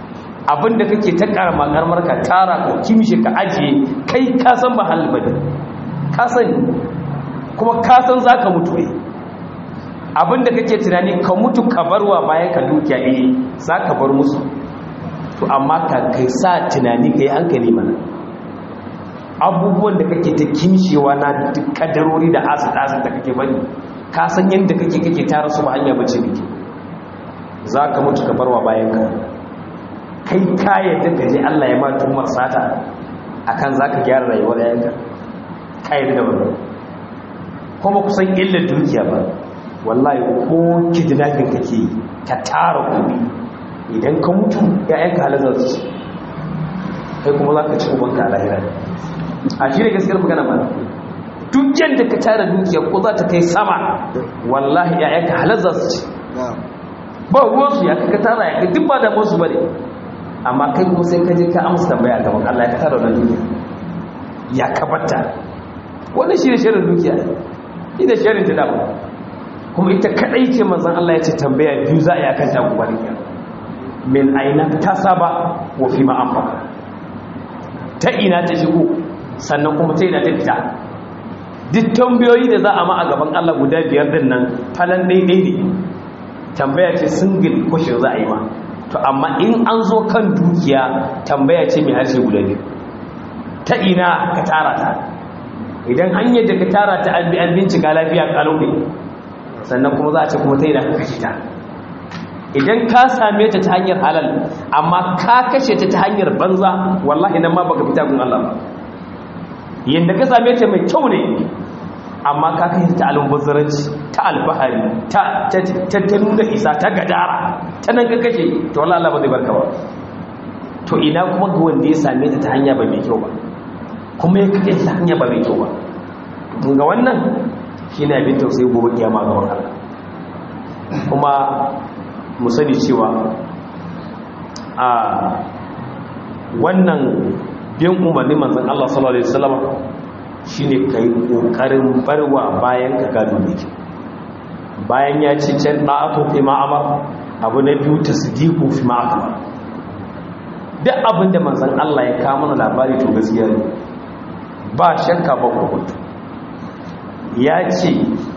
abinda kake ta karama karmar ka tara ka kimshi ka ajiye kai ka san ba halin bane ka sani kuma ka san zaka mutu ne abinda kake tunani ka mutu ka barwa bayan ka dukiya eh zaka bar musu to amma ka kai sa tunani kai hankali mana abubuwan da kake ta kimshewa na kadarori da asid-asid da kake bani ka san yadda kake kake tara su ba hanya bace ne za ka mutu ka barwa bayan ka kai ka yadda ka je Allah ya ma tumar sata akan za ka gyara rayuwar yayanka ka yadda da wannan kuma kusan illar dukiya ba wallahi ko kidnapping kake ka tara kuɗi idan ka mutu yayanka halazar su kai kuma za ka ci ubanka a lahira a shi ne gaskiyar magana ba duk yadda ka tara dukiya ko za ta kai sama wallahi yayanka halazar su ci ba ruwansu ya ka tara ya duk ba da musu bane amma kai kuma sai ka je ka amsa tambaya gaban Allah ya ka tara wannan dukiya ya kabarta wannan shi ne shirin dukiya ina shirin ta dama kuma ita kadai ce manzon Allah ya ce tambaya biyu za a yi akan ta gobe ne min aina tasaba wa fi ma anfaqa ta ina ta shigo sannan kuma ta ina ta fita duk tambayoyi da za a ma a gaban Allah guda biyar din nan falan daidai ne tambaya ce single question za a yi ma to amma in an zo kan dukiya tambaya ce mai harshe guda biyu ta ina ka tara ta idan hanyar da ka tara ta an bi an bincika lafiya kalau ne sannan kuma za a ce kuma ta ina ka kashe ta idan ka same ta ta hanyar halal amma ka kashe ta ta hanyar banza wallahi nan ma baka fita gun Allah ba yanda ka same ta mai kyau ne amma ka kai ta almubazzaranci ta alfahari ta ta nuna isa ta gadara ta nan ka kashe to wallahi Allah ba zai barka ba to ina kuma ga wanda ya same ta ta hanya ba mai kyau ba kuma ya kake ta hanya ba mai kyau ba kun ga wannan shine abin tausayi gobe kiyama ga Allah kuma mu sani cewa a wannan bin umarni manzon Allah sallallahu alaihi wasallam shine kai kokarin barwa bayan ka gado ne bayan ya ce can da'atu fi ma'amar abu na biyu tasdiqu fi ma'amar duk abin da manzon Allah ya kawo mana labari to gaskiya ne ba shakka ba kokonto ya ce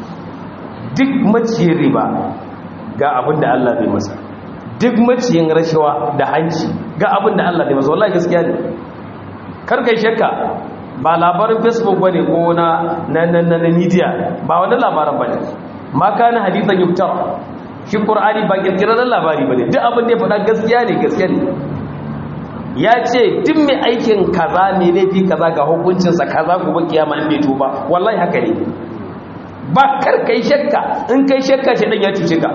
duk maciyin riba ga abin da Allah zai masa duk maciyin rashawa da hanci ga abin da Allah zai masa wallahi gaskiya ne karkai shakka ba labarin facebook bane ko na na na na media ba wani labarin bane ma kana hadithan yuftar shi qur'ani ba kirkirar labari bane duk abin da ya faɗa gaskiya ne gaskiya ne ya ce duk mai aikin kaza ne laifi kaza ga hukuncinsa kaza gobe kiyama in bai tuba wallahi haka ne ba kar kai shakka in kai shakka shi dan ya cuce ka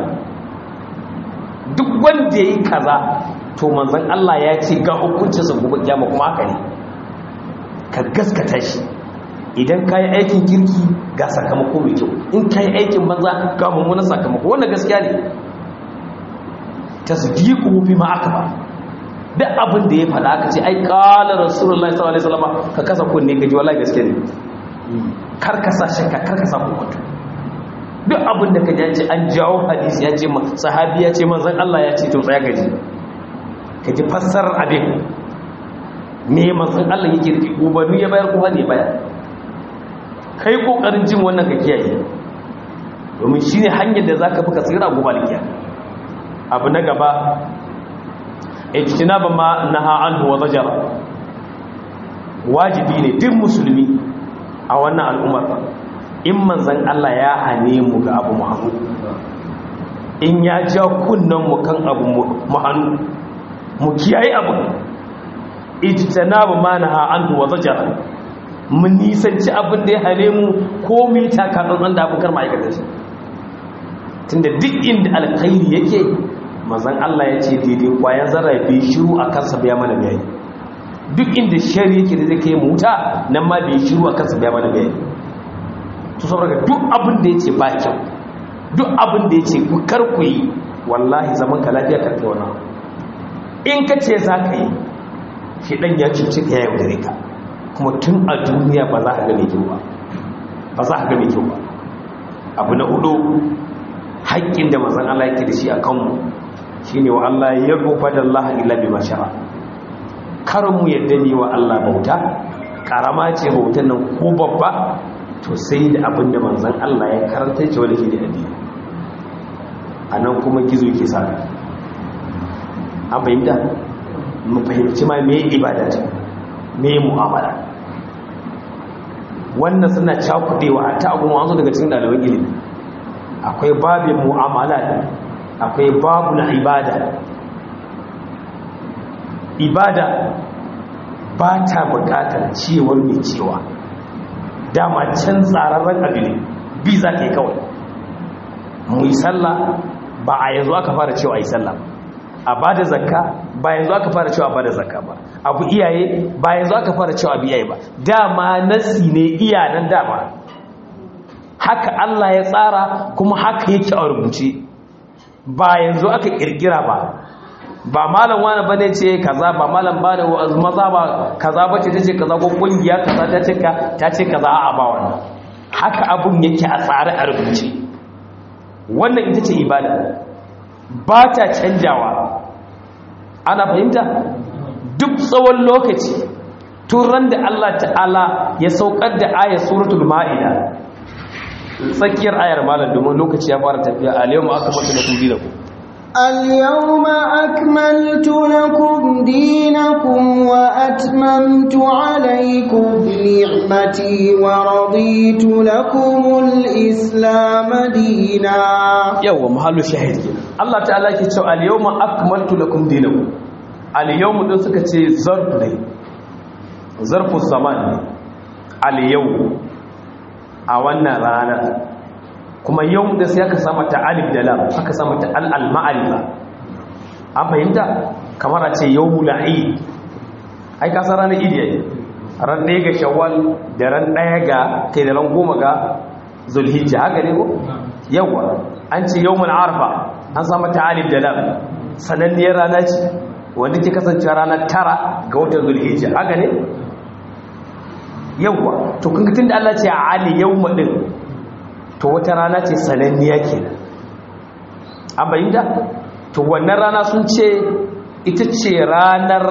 duk wanda yayi kaza to manzon Allah ya ce ga hukuncinsa gobe kiyama kuma haka ne ka gaskata shi idan ka yi aikin kirki ga sakamako mai kyau in ka yi aikin banza ga mummunan sakamako wannan gaskiya ne ta su ji fi ma aka ba duk abin da ya faɗa aka ce ai ƙalar rasulullah sallallahu alaihi wasallam ka kasa kunne gaji wallahi gaskiya ne kar ka sa shakka kar ka sa kokonto duk abin da ka ji ce an jawo hadisi ya ce sahabi ya ce manzon Allah ya ce to tsaya gaji ka ji fassarar abin me manzon Allah yake da ubanni ya bayar kuma ne bayar kai kokarin jin wannan ka kiyaye domin shine hanyar da zaka buka tsira gobe alkiya abu na gaba ijtinaba ma naha anhu wa zajara wajibi ne duk musulmi a wannan al'ummar in manzon Allah ya hane mu ga abu muhammad in ya ja kunnan mu kan abu muhammad mu kiyaye abu ijtanabu ma naha anhu wa zajara mun nisanci abin da ya hane mu ko mu yi takatsantsan da abokar ma'aikatar shi tunda duk inda alkhairi yake mazan Allah ya ce daidai kwayan zarra bai shiru a kansa biya mana bayani duk inda shari yake da zai kai mu wuta nan ma bai shiru a kansa biya mana bayani to saboda duk abin da ya ce ba kyau duk abin da ya ce ku kar ku yi wallahi zaman ka lafiya karkai wannan in ka ce za ka yi shi ɗan ya cuce ka ya yaudare ka kuma tun a duniya ba za a gane kyau ba ba za a gane kyau ba abu na hudu haƙƙin da mazan Allah yake da shi a kanmu shi ne wa Allah ya rufa da Allah illa bi mashara kar mu yadda ne wa Allah bauta karama ce bautan nan ko babba to sai da abin da manzon Allah ya karanta ce wanda ke da addini anan kuma gizo ke sa an fahimta mu fahimci ma me ibada ce me mu'amala wannan suna cakudewa a ta abu wanzu daga cikin ɗaliban ilimi akwai babin mu'amala akwai babu na ibada ibada ba ta bukatar cewar mai cewa dama can tsararren abu ne bi za ka yi kawai mu yi sallah ba a yanzu aka fara cewa yi sallah a ba da zakka ba yanzu aka fara cewa ba da zakka ba abu iyaye ba yanzu aka fara cewa abu iyaye ba dama nasi ne iyanan dama haka Allah ya tsara kuma haka yake a rubuce ba yanzu aka kirkira ba ba malam wani bane ce kaza ba malam ba da maza ba kaza bace ta ce kaza ko kungiya kaza ta ce ta ce kaza a ba wannan haka abun yake a tsare a rubuce wannan ita ce ibada ba ta canjawa ana fahimta duk tsawon lokaci turan da Allah ta'ala ya saukar da ayar suratul ma'ida tsakiyar ayar malam domin lokaci ya fara tafiya a yau ma aka mutu da kun dinaku اليوم أكملت لكم دينكم وأتممت عليكم نعمتي ورضيت لكم الإسلام دينا yawa mahallu shahid Allah ta'ala ke cewa al-yawma akmaltu lakum dinakum al-yawm din suka ce zarf ne zarfu zaman ne al-yawm a wannan ranar kuma yau da sai aka samu ta alif da lam aka samu ta al al ma'arifa an fahimta kamar a ce yawmul eid ai ka san ranar idi yayi ran ɗaya ga shawwal da ran ɗaya ga kai da ran goma ga zulhijja haka ne ko yawa an ce yawmul arfa an samu ta alif da lam sananniyar rana ce wanda ke kasance ranar tara ga watan zulhijja haka ne yawa to kun tun da Allah ce a ali yawma din to wata rana ce sananniya kenan an bayyana to wannan rana sun ce ita ce ranar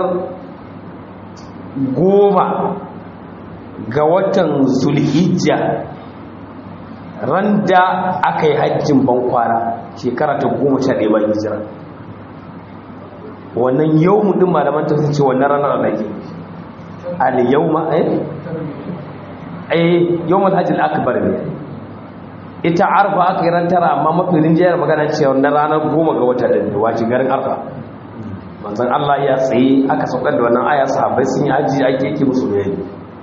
goma ga watan zulhijja ran da aka yi hajjin bankwana shekara ta goma sha ɗaya bayan hijira wannan yau mutum malaman ta ce wannan ranar da ke al-yau ma eh yau hajjil akbar ne ita arfa aka yi ran tara amma mafi rinjiyar magana ce wannan ranar goma ga wata ɗin wace garin arfa manzan Allah ya tsaye aka saukar da wannan aya sahabbai sun yi aji ake yake musu bayani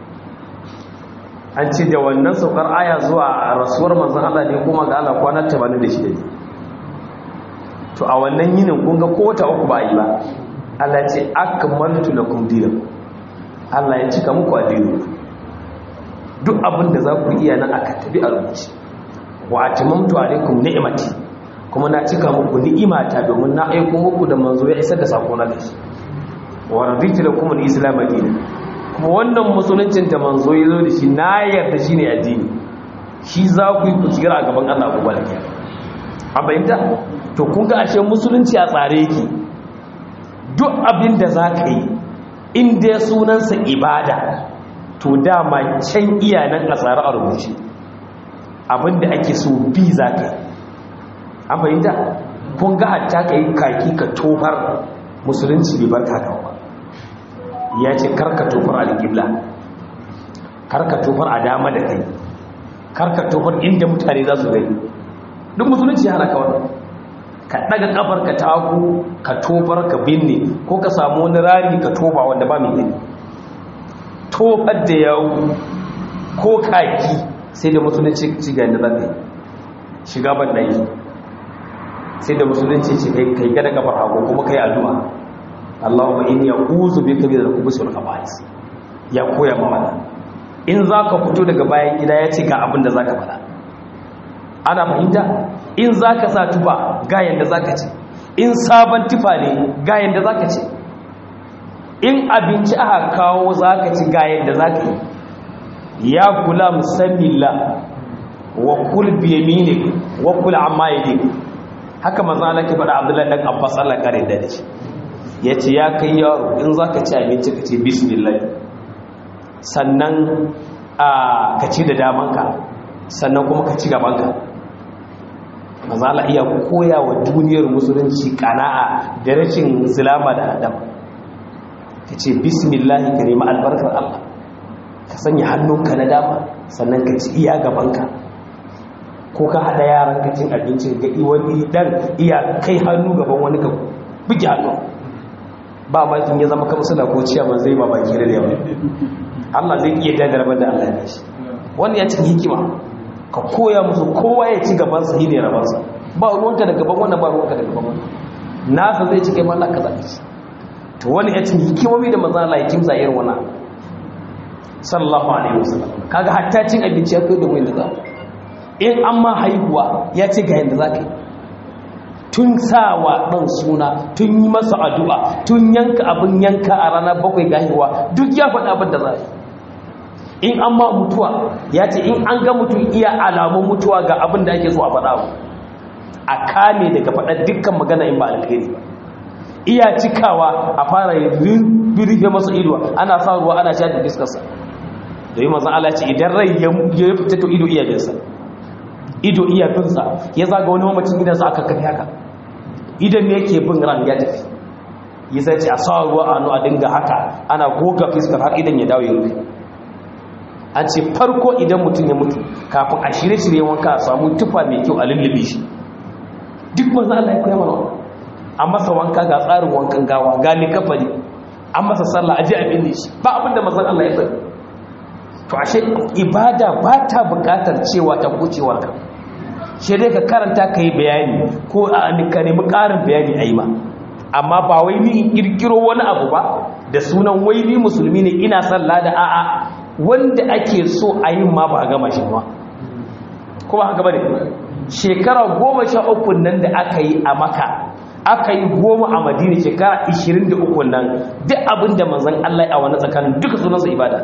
an ce da wannan saukar aya zuwa rasuwar manzan Allah ne kuma ga Allah kwana 86 ne to a wannan yinin kun ga ko wata uku ba yi ba Allah ce akmaltu lakum dinakum Allah ya cika muku addini duk abin da za ku iya nan aka tabi a rubuce wa atimamtu alaikum ni'mati kuma na cika muku ni'imata domin na aiko muku da manzo ya isar da sako na dashi wa raditu lakum al-islam dinan kuma wannan musuluncin da manzo ya zo da shi na yarda shine addini shi za ku yi ku tsira a gaban Allah ku balake a bayyanta to kun ga ashe musulunci a tsare yake duk abin da za ka yi in dai sunansa ibada to dama can iyanan a tsare a rubuce abinda ake so bi za ka yi an fahimta kun ga hatta ka yi kaki ka tofar musulunci bai bar kakawa ba ya ce karka tofar alƙibla karka tofar a dama da kai karka tofar inda mutane za su gani duk musulunci ya hana kawai ka ɗaga ƙafar ka taku ka tofar ka binne ko ka samu wani rari ka tofa wanda ba mai gani tofar da yawu ko kaki sai da musulunci ci ga yadda za shiga ban ɗaki sai da musulunci ci kai gada kafar hagu kuma kai addu'a Allahumma inni a'udhu bika min al-khubuthi wal khaba'ith ya koya ma mana in zaka fito daga bayan gida ya ce ga abin da zaka faɗa ana fahimta in zaka sa tufa ga yanda zaka ce in sabon tufa ne ga yanda zaka ce in abinci aka kawo zaka ci ga yanda zaka yi ya kula musammila wa kul bi yaminik wa kul amma yadik haka manzo Allah ke faɗa Abdullahi dan Abbas Allah kare da shi ya ce ya kai yaro in za ka ci abinci ka ce bismillah sannan ka ci da damanka sannan kuma ka ci gabanka mazala iya koya wa duniyar musulunci kana'a da rashin zulama da adam ka ce bismillah ka nemi albarkar Allah ka sanya hannunka na dama sannan ka ci iya gabanka ko ka haɗa yaran ka cin abincin ga wani dan iya kai hannu gaban wani ka buge hannu ba makin ya zama kamar suna ko ciyaman zai ma baki da yawa Allah zai iya gagarbar da Allah ya shi wani ya cin hikima ka koya musu kowa ya ci gaban sa ne rabansa ba ruwanka da gaban wannan ba ruwanka da gaban wannan nasa zai ci kai ma Allah ka zaɓi shi to wani ya cin hikimomi da manzo Allah ya kimsa irin wannan sallallahu alaihi wasallam kaga hatta cin abinci ya kai da wani da za in an ma haihuwa ya ce ga yadda za ka yi tun sawa ɗan suna tun yi masa addu'a tun yanka abin yanka a ranar bakwai ga haihuwa duk ya faɗa abin da za yi in an ma mutuwa ya ce in an ga mutum iya alamun mutuwa ga abin da ake so a faɗa a kame daga faɗa dukkan magana in ba alkhairi ba iya cikawa a fara rufe masa ido ana sa ruwa ana sha da fiskarsa da yi mazan ala ce idan rai ya fita to ido iya jinsa ido iya binsa ya zaga wani mamacin gidansa aka kafi haka idan ne yake bin ran ya tafi ya zai ce a sa ruwa a hannu a dinga haka ana goga fiskar har idan ya dawo ya rufe an ce farko idan mutum ya mutu kafin a shirye-shirye wanka a samu tufa mai kyau a lullube shi duk manzan Allah ya koya mana an masa wanka ga tsarin wankan gawa ga likafari an masa sallah aje abin da shi ba abin da manzan Allah ya sani to ashe ibada ba ta bukatar cewa ta kucewar ka shi dai ka karanta ka yi bayani ko a ka nemi ƙarin bayani a yi ma amma ba wai ni in ƙirƙiro wani abu ba da sunan wai ni musulmi ne ina sallah da a'a wanda ake so a yi ma ba a gama shi ba kuma haka ba ne shekara goma sha uku nan da aka yi a maka aka yi goma a madina shekara ishirin da uku nan duk abin da manzan Allah a wani tsakanin duka sunansa ibada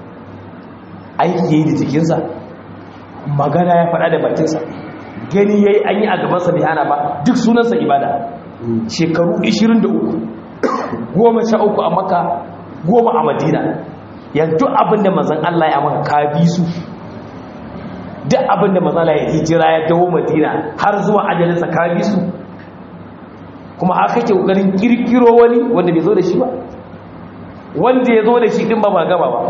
aiki ya yi da jikinsa magana ya faɗa da bakinsa gani ya yi an yi a gabansa bai hana ba duk sunansa ibada shekaru 23 goma sha uku a maka goma a madina yanzu abin da manzan Allah ya maka ka bi su duk abin da manzan Allah ya hijira ya dawo madina har zuwa ajalinsa ka bi su kuma haka ke ƙoƙarin ƙirƙiro wani wanda bai zo da shi ba wanda ya zo da shi ɗin ba ba gaba ba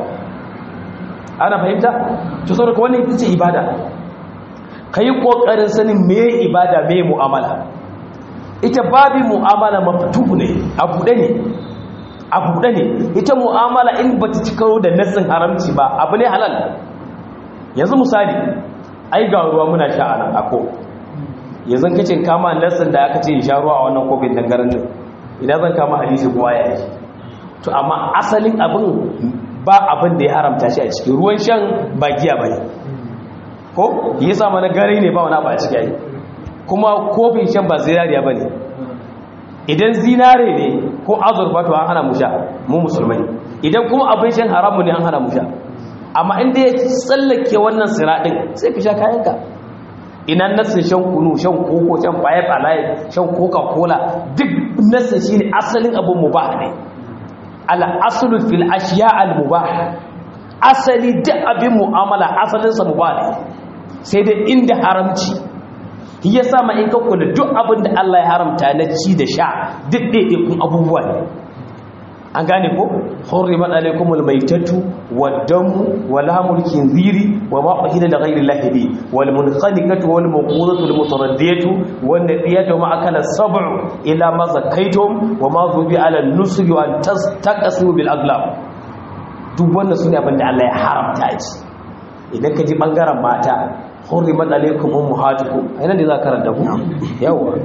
ana fahimta to saboda wannan ita ce ibada kai kokarin sanin me ibada me mu'amala ita babi mu'amala maftuhu ne a buɗe ne a buɗe ne ita mu'amala in bata ci karo da nassin haramci ba abu ne halal yanzu misali ai ga ruwa muna sha anan ako yanzu kace kama nassin da aka ce sha ruwa a wannan kofin dangaren din idan zan kama hadisi kuma ya yi to amma asalin abin ba abin da ya haramta shi a ciki ruwan shan ba giya ba ne ko yi sama na gari ne ba wani ba a ciki yi kuma kofin shan ba zinariya ba ne idan zinare ne ko azurfa to an hana mu sha mu musulmai idan kuma abin shan haramu ne an hana mu sha amma inda ya tsallake wannan siraɗin sai ka sha kayanka ina nassin shan kunu shan koko shan five alive shan coca cola duk nassin shi ne asalin abin mu ba ne al'asulu fil ashiya al-mubah asali duk abin mu'amala asalinsa mubah ne sai dai inda haramci ya sama in ka kula duk abin da Allah ya haramta na ci da sha duk ɗaiɗaikun abubuwa ne an gane ko hurrimat alaykumul maytatu wad-damu wa lahmul khinziri wa ma uhilla li ghayri llahi bi wal munkhaniqatu wal mawqudatu wal mutaraddiyatu wan nadiyatu ma akala sab'u ila ma zakaytum wa ma dhubi ala an-nusri wa an tastaqsu bil aglab duk wannan sune abinda Allah ya haramta shi idan ka ji bangaren mata hurrimat alaykum ummahatukum aina da za ka karanta ku yawa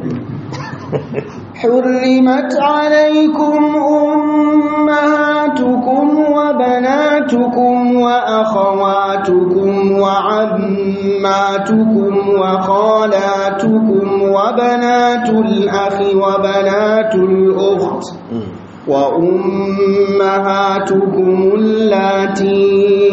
حرمت عليكم أمهاتكم وبناتكم وأخواتكم وعماتكم وخالاتكم وبنات الأخ وبنات الأخت وأمهاتكم اللاتي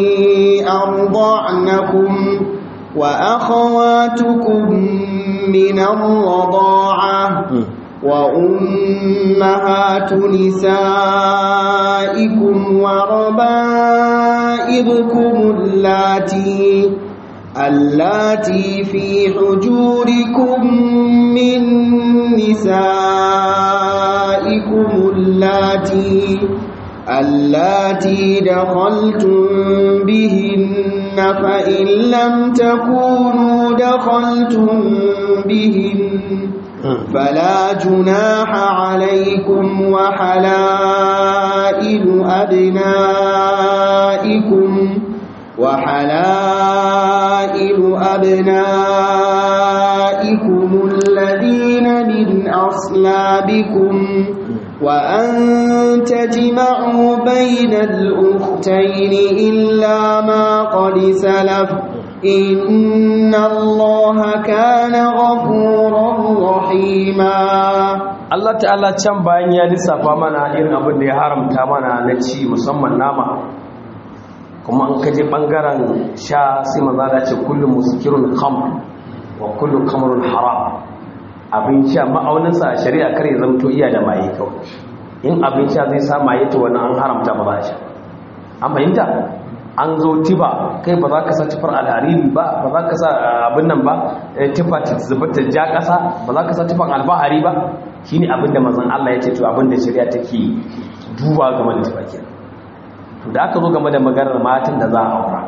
أرضعنكم وأخواتكم من الرضاعة وأمهات نسائكم وربائبكم اللاتي اللاتي في حجوركم من نسائكم اللاتي اللاتي دخلتم بهن فإن لم تكونوا دخلتم بهن فلا جناح عليكم وحلائل أبنائكم وحلائل أبنائكم الذين من أصلابكم وأن تجمعوا بين الأختين إلا ما قد سلف إن الله كان غفورا رحيما Allah ta'ala can bayan ya lissafa mana irin abin da ya haramta mana na ci musamman nama kuma an kaje bangaren sha sai maza da ce kullum muskirun khamr wa kullu khamrun haram abin sha ma'auninsa a shari'a kar ya zamto iya da maye kawai in abin sha zai sa maye to wannan an haramta ba za sha an fahimta an zo tiba kai ba za ka sa tifar alhariri ba ba za ka sa abin nan ba tifa ta zubata ja ƙasa ba za ka sa tifan albahari ba shine abin da mazan Allah ya ce to abin da shari'a take duba game da tifa kenan to da aka zo game da maganar matan da za a aura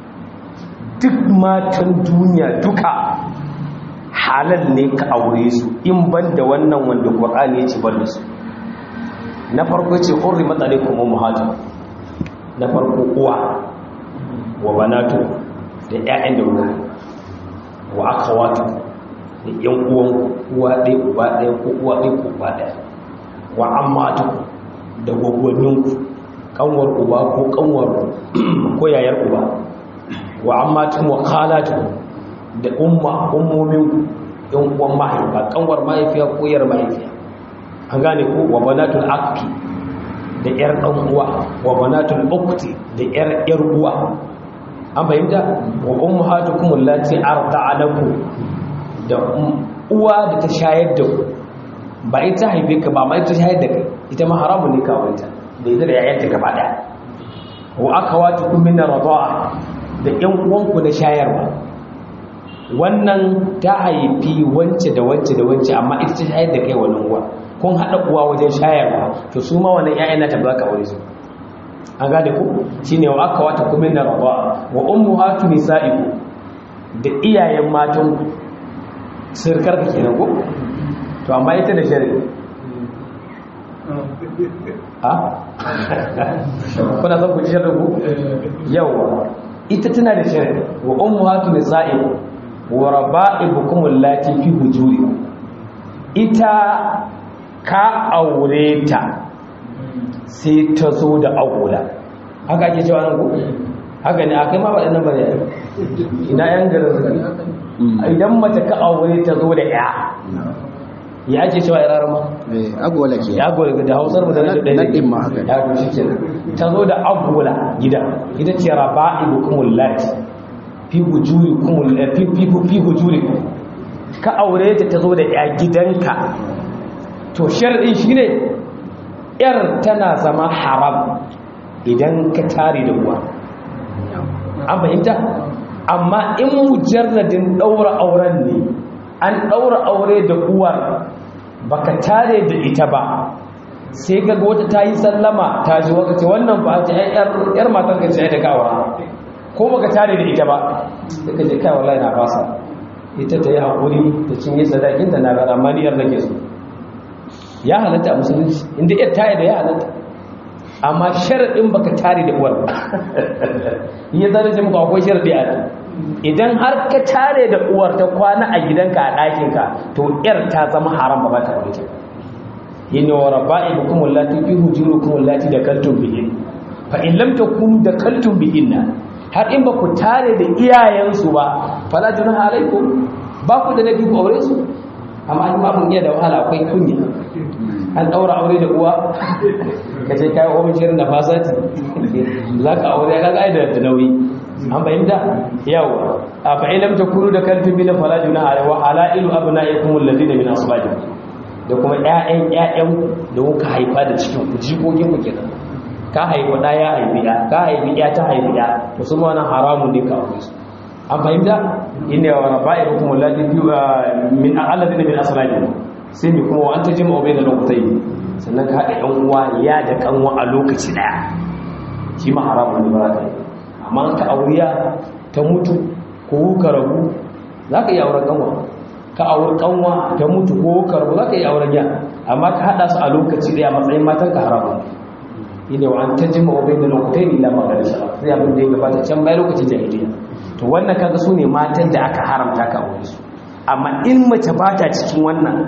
duk matan duniya duka halal ne ka aure su in ban da wannan wanda Qur'ani ya ce bar da su na farko ce hurrimat alaikum ummahatum na farko uwa wa banatu da ƴaƴan da ruwa wa akawatu da ƴan uwan uwa ɗaya uba ɗaya ko uwa ɗaya ko uba ɗaya wa ammatu da gwaggwanninku kanwar uba ko kanwar ko yayar uba wa ammatu wa khalatu da umma ummomin ƴan uwan mahaifa kanwar mahaifiya ko yar mahaifiya an gane ko wa banatul akki da yar dan uwa wa banatul ukti da yar yar uwa an fahimta wa ummahatukum allati arda'alakum da uwa da ta shayar da ku ba ita haife ka ba mai ta shayar da kai ita ma haramun ne kawai ta da ita da yayanta gaba daya wa akhawatukum min ar-rida'a da yan uwanku na shayarwa wannan ta haifi wance da wance da wance amma ita ta shayar da kai wannan uwa kun haɗa uwa wajen shayarwa to su ma wannan ƴaƴan nata ba za ka aure su an gane ku shine wa aka wata kuma na rawa wa ummuhatu nisa'iku da iyayen matan sirkar ka kenan ko to amma ita da shari'a ha kuna son ku ji shari'a ku yawa ita tana da shari'a wa ummuhatu nisa'iku wa raba'ibukum allati fi hujurikum ita ka aure ta sai ta zo da agola haka ake cewa nan ku haka ne akai ma waɗannan bane ina yan garin su idan mace ka aure ta zo da ya ya ake cewa irarar ma eh agola ke ya agola da hausar mu da na da nadin ma haka ya to shi kenan ta zo da agola gida ita ce raba'ibukumul lati fi hujurikumul fi fi fi hujurikum ka aure ta ta zo da ya gidanka to sharɗin shi ne ‘yar tana zama haram idan ka tare da uwa an fahimta amma in mujarradin ɗaura auren ne an ɗaura aure da uwar baka tare da ita ba sai ga wata ta yi sallama ta ji waka ce wannan ba ta ‘yar matan ka ce ta kawo ko baka tare da ita ba sai ka je kai wallahi na fasa ita ta yi haƙuri da cinye sadakinta na gara maniyar da ke so ya halatta a musulunci inda iya tare da ya halatta amma sharaɗin baka tare da uwar ya zara ce muku akwai sharaɗi a idan har ka tare da uwar ta kwana a gidanka a ɗakinka to yar ta zama haram ba ba ta aure ta yin wa rabba'i bi kumul lati fi hujurukum lati da kaltum bihin fa in lam takunu da kaltum bihinna har in ba ku tare da iyayensu ba fala junaha alaikum ba ku da nabi ku aure su amma an babu iya da wahala akwai kunya an daura aure da uwa ka ce kai ofin shirin da fasati za ka aure ka ga da nauyi an fahimta yawa a fa'ilam ta kuru da kan tubi na falajuna a wa halailu abna'ikum alladhina min asbabikum da kuma ƴaƴan ƴaƴan da kuka haifa da cikin ku jikokin ku kenan ka haifi ɗa ya haifi ɗa ka haifi ɗa ta haifi ɗa to su ma wannan haramun ne ka aure su an fahimta inda wa raba'ikum allati min alladhina min aslabikum sai mi kuma wa anta jama'u bayna lokutai sannan ka haɗa ɗan uwa ya da kanwa a lokaci ɗaya shi ma haramun ne ba za ka yi amma ka auriya ta mutu ko ka rabu za ka yi auren kanwa ka auri kanwa ta mutu ko ka rabu za ka yi auren ya amma ka haɗa su a lokaci ɗaya matsayin matan ka haramun ne wa an tajima wa bayna lokutai illa ma gari shara sai abin da ya gabata can bai lokacin jahiliya to wannan kaga su ne matan da aka haramta ka aure su amma in mace ba ta cikin wannan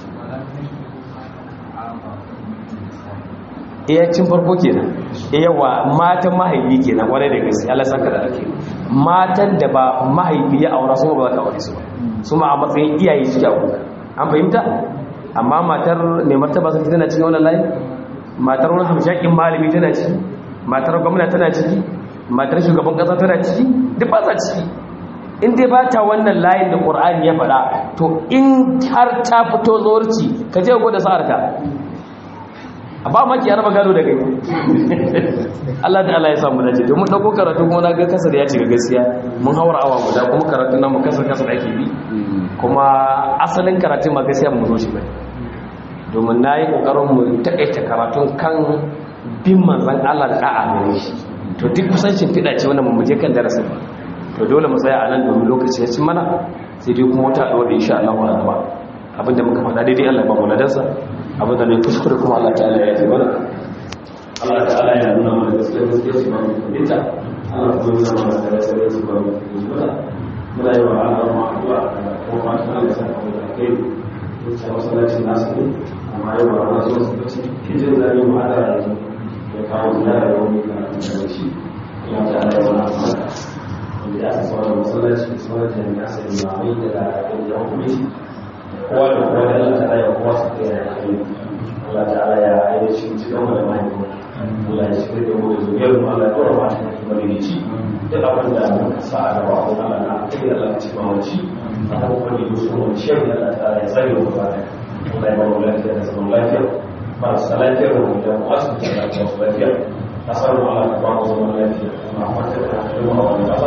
iya cin farko kenan yawa matan mahaifi kenan kwarai da gaske Allah saka da ake matan da ba mahaifi ya aura su ba za ka aure su ba su ma a matsayin iyaye suke aure an fahimta amma matar mai martaba sarki tana cikin wannan layi matar wani hamshakin malami tana ciki matar gwamna tana ciki matar shugaban kasa tana ciki duk ba sa ciki in dai ba ta wannan layin da ƙur'ani ya faɗa to in har ta fito zuwarci ka je gwada sa'arka a ba maki ya raba gado da kai Allah da Allah ya samu dace domin ɗauko karatu kuma na ga kasar ya cika gaskiya mun haura awa guda kuma karatu na mu kasar kasar ake bi kuma asalin karatu ma gaskiya mu zo shi bai domin na yi ƙoƙarin mu taƙaita karatun kan bin manzan Allah da ɗa'a gare shi to duk kusancin fiɗa ce wannan mu je kan darasin ba to dole mu tsaya a nan domin lokaci ya ci mana sai dai kuma wata ɗaure insha Allah wa gaba abinda muka faɗa daidai Allah ba mu ladansa abinda ne kuskure kuma Allah ta'ala ya yi mana Allah ta'ala ya nuna mana gaskiya gaskiya su ba mu kuɗinta Allah kuma nuna mana da gaskiya su ba mu kuɗinta muna yi wa Allah ma addu'a ko ma ta Allah ya sa mu da kai wuce masallacin nasu ne amma yau ba na so su bace hijin da yi mu hada yanzu ya kawo ziyara da wani kan da shi ya ta'ala ya wani amana wanda aka sauran masallaci da sauran jami'a sai limamai da la'aƙin da hukumci kowa da kowa da Allah ta'ala ya kowa su kai da kai Allah ta'ala ya aida shi cikin mu da mahaifa Allah ya shigar da mu da zuriyar mu Allah ya dora ma ta kuma da ci duk abin da muka sa a gaba ko Allah na kai Allah ya ci ma wani a kuma wani musu wani shirin da Allah ta'ala ya tsare mu ba Allah ya ba mu lafiya da zaman lafiya marasa lafiyar mu da wasu da lafiya kasar mu Allah ta ba mu zaman lafiya amma fata da kuma wani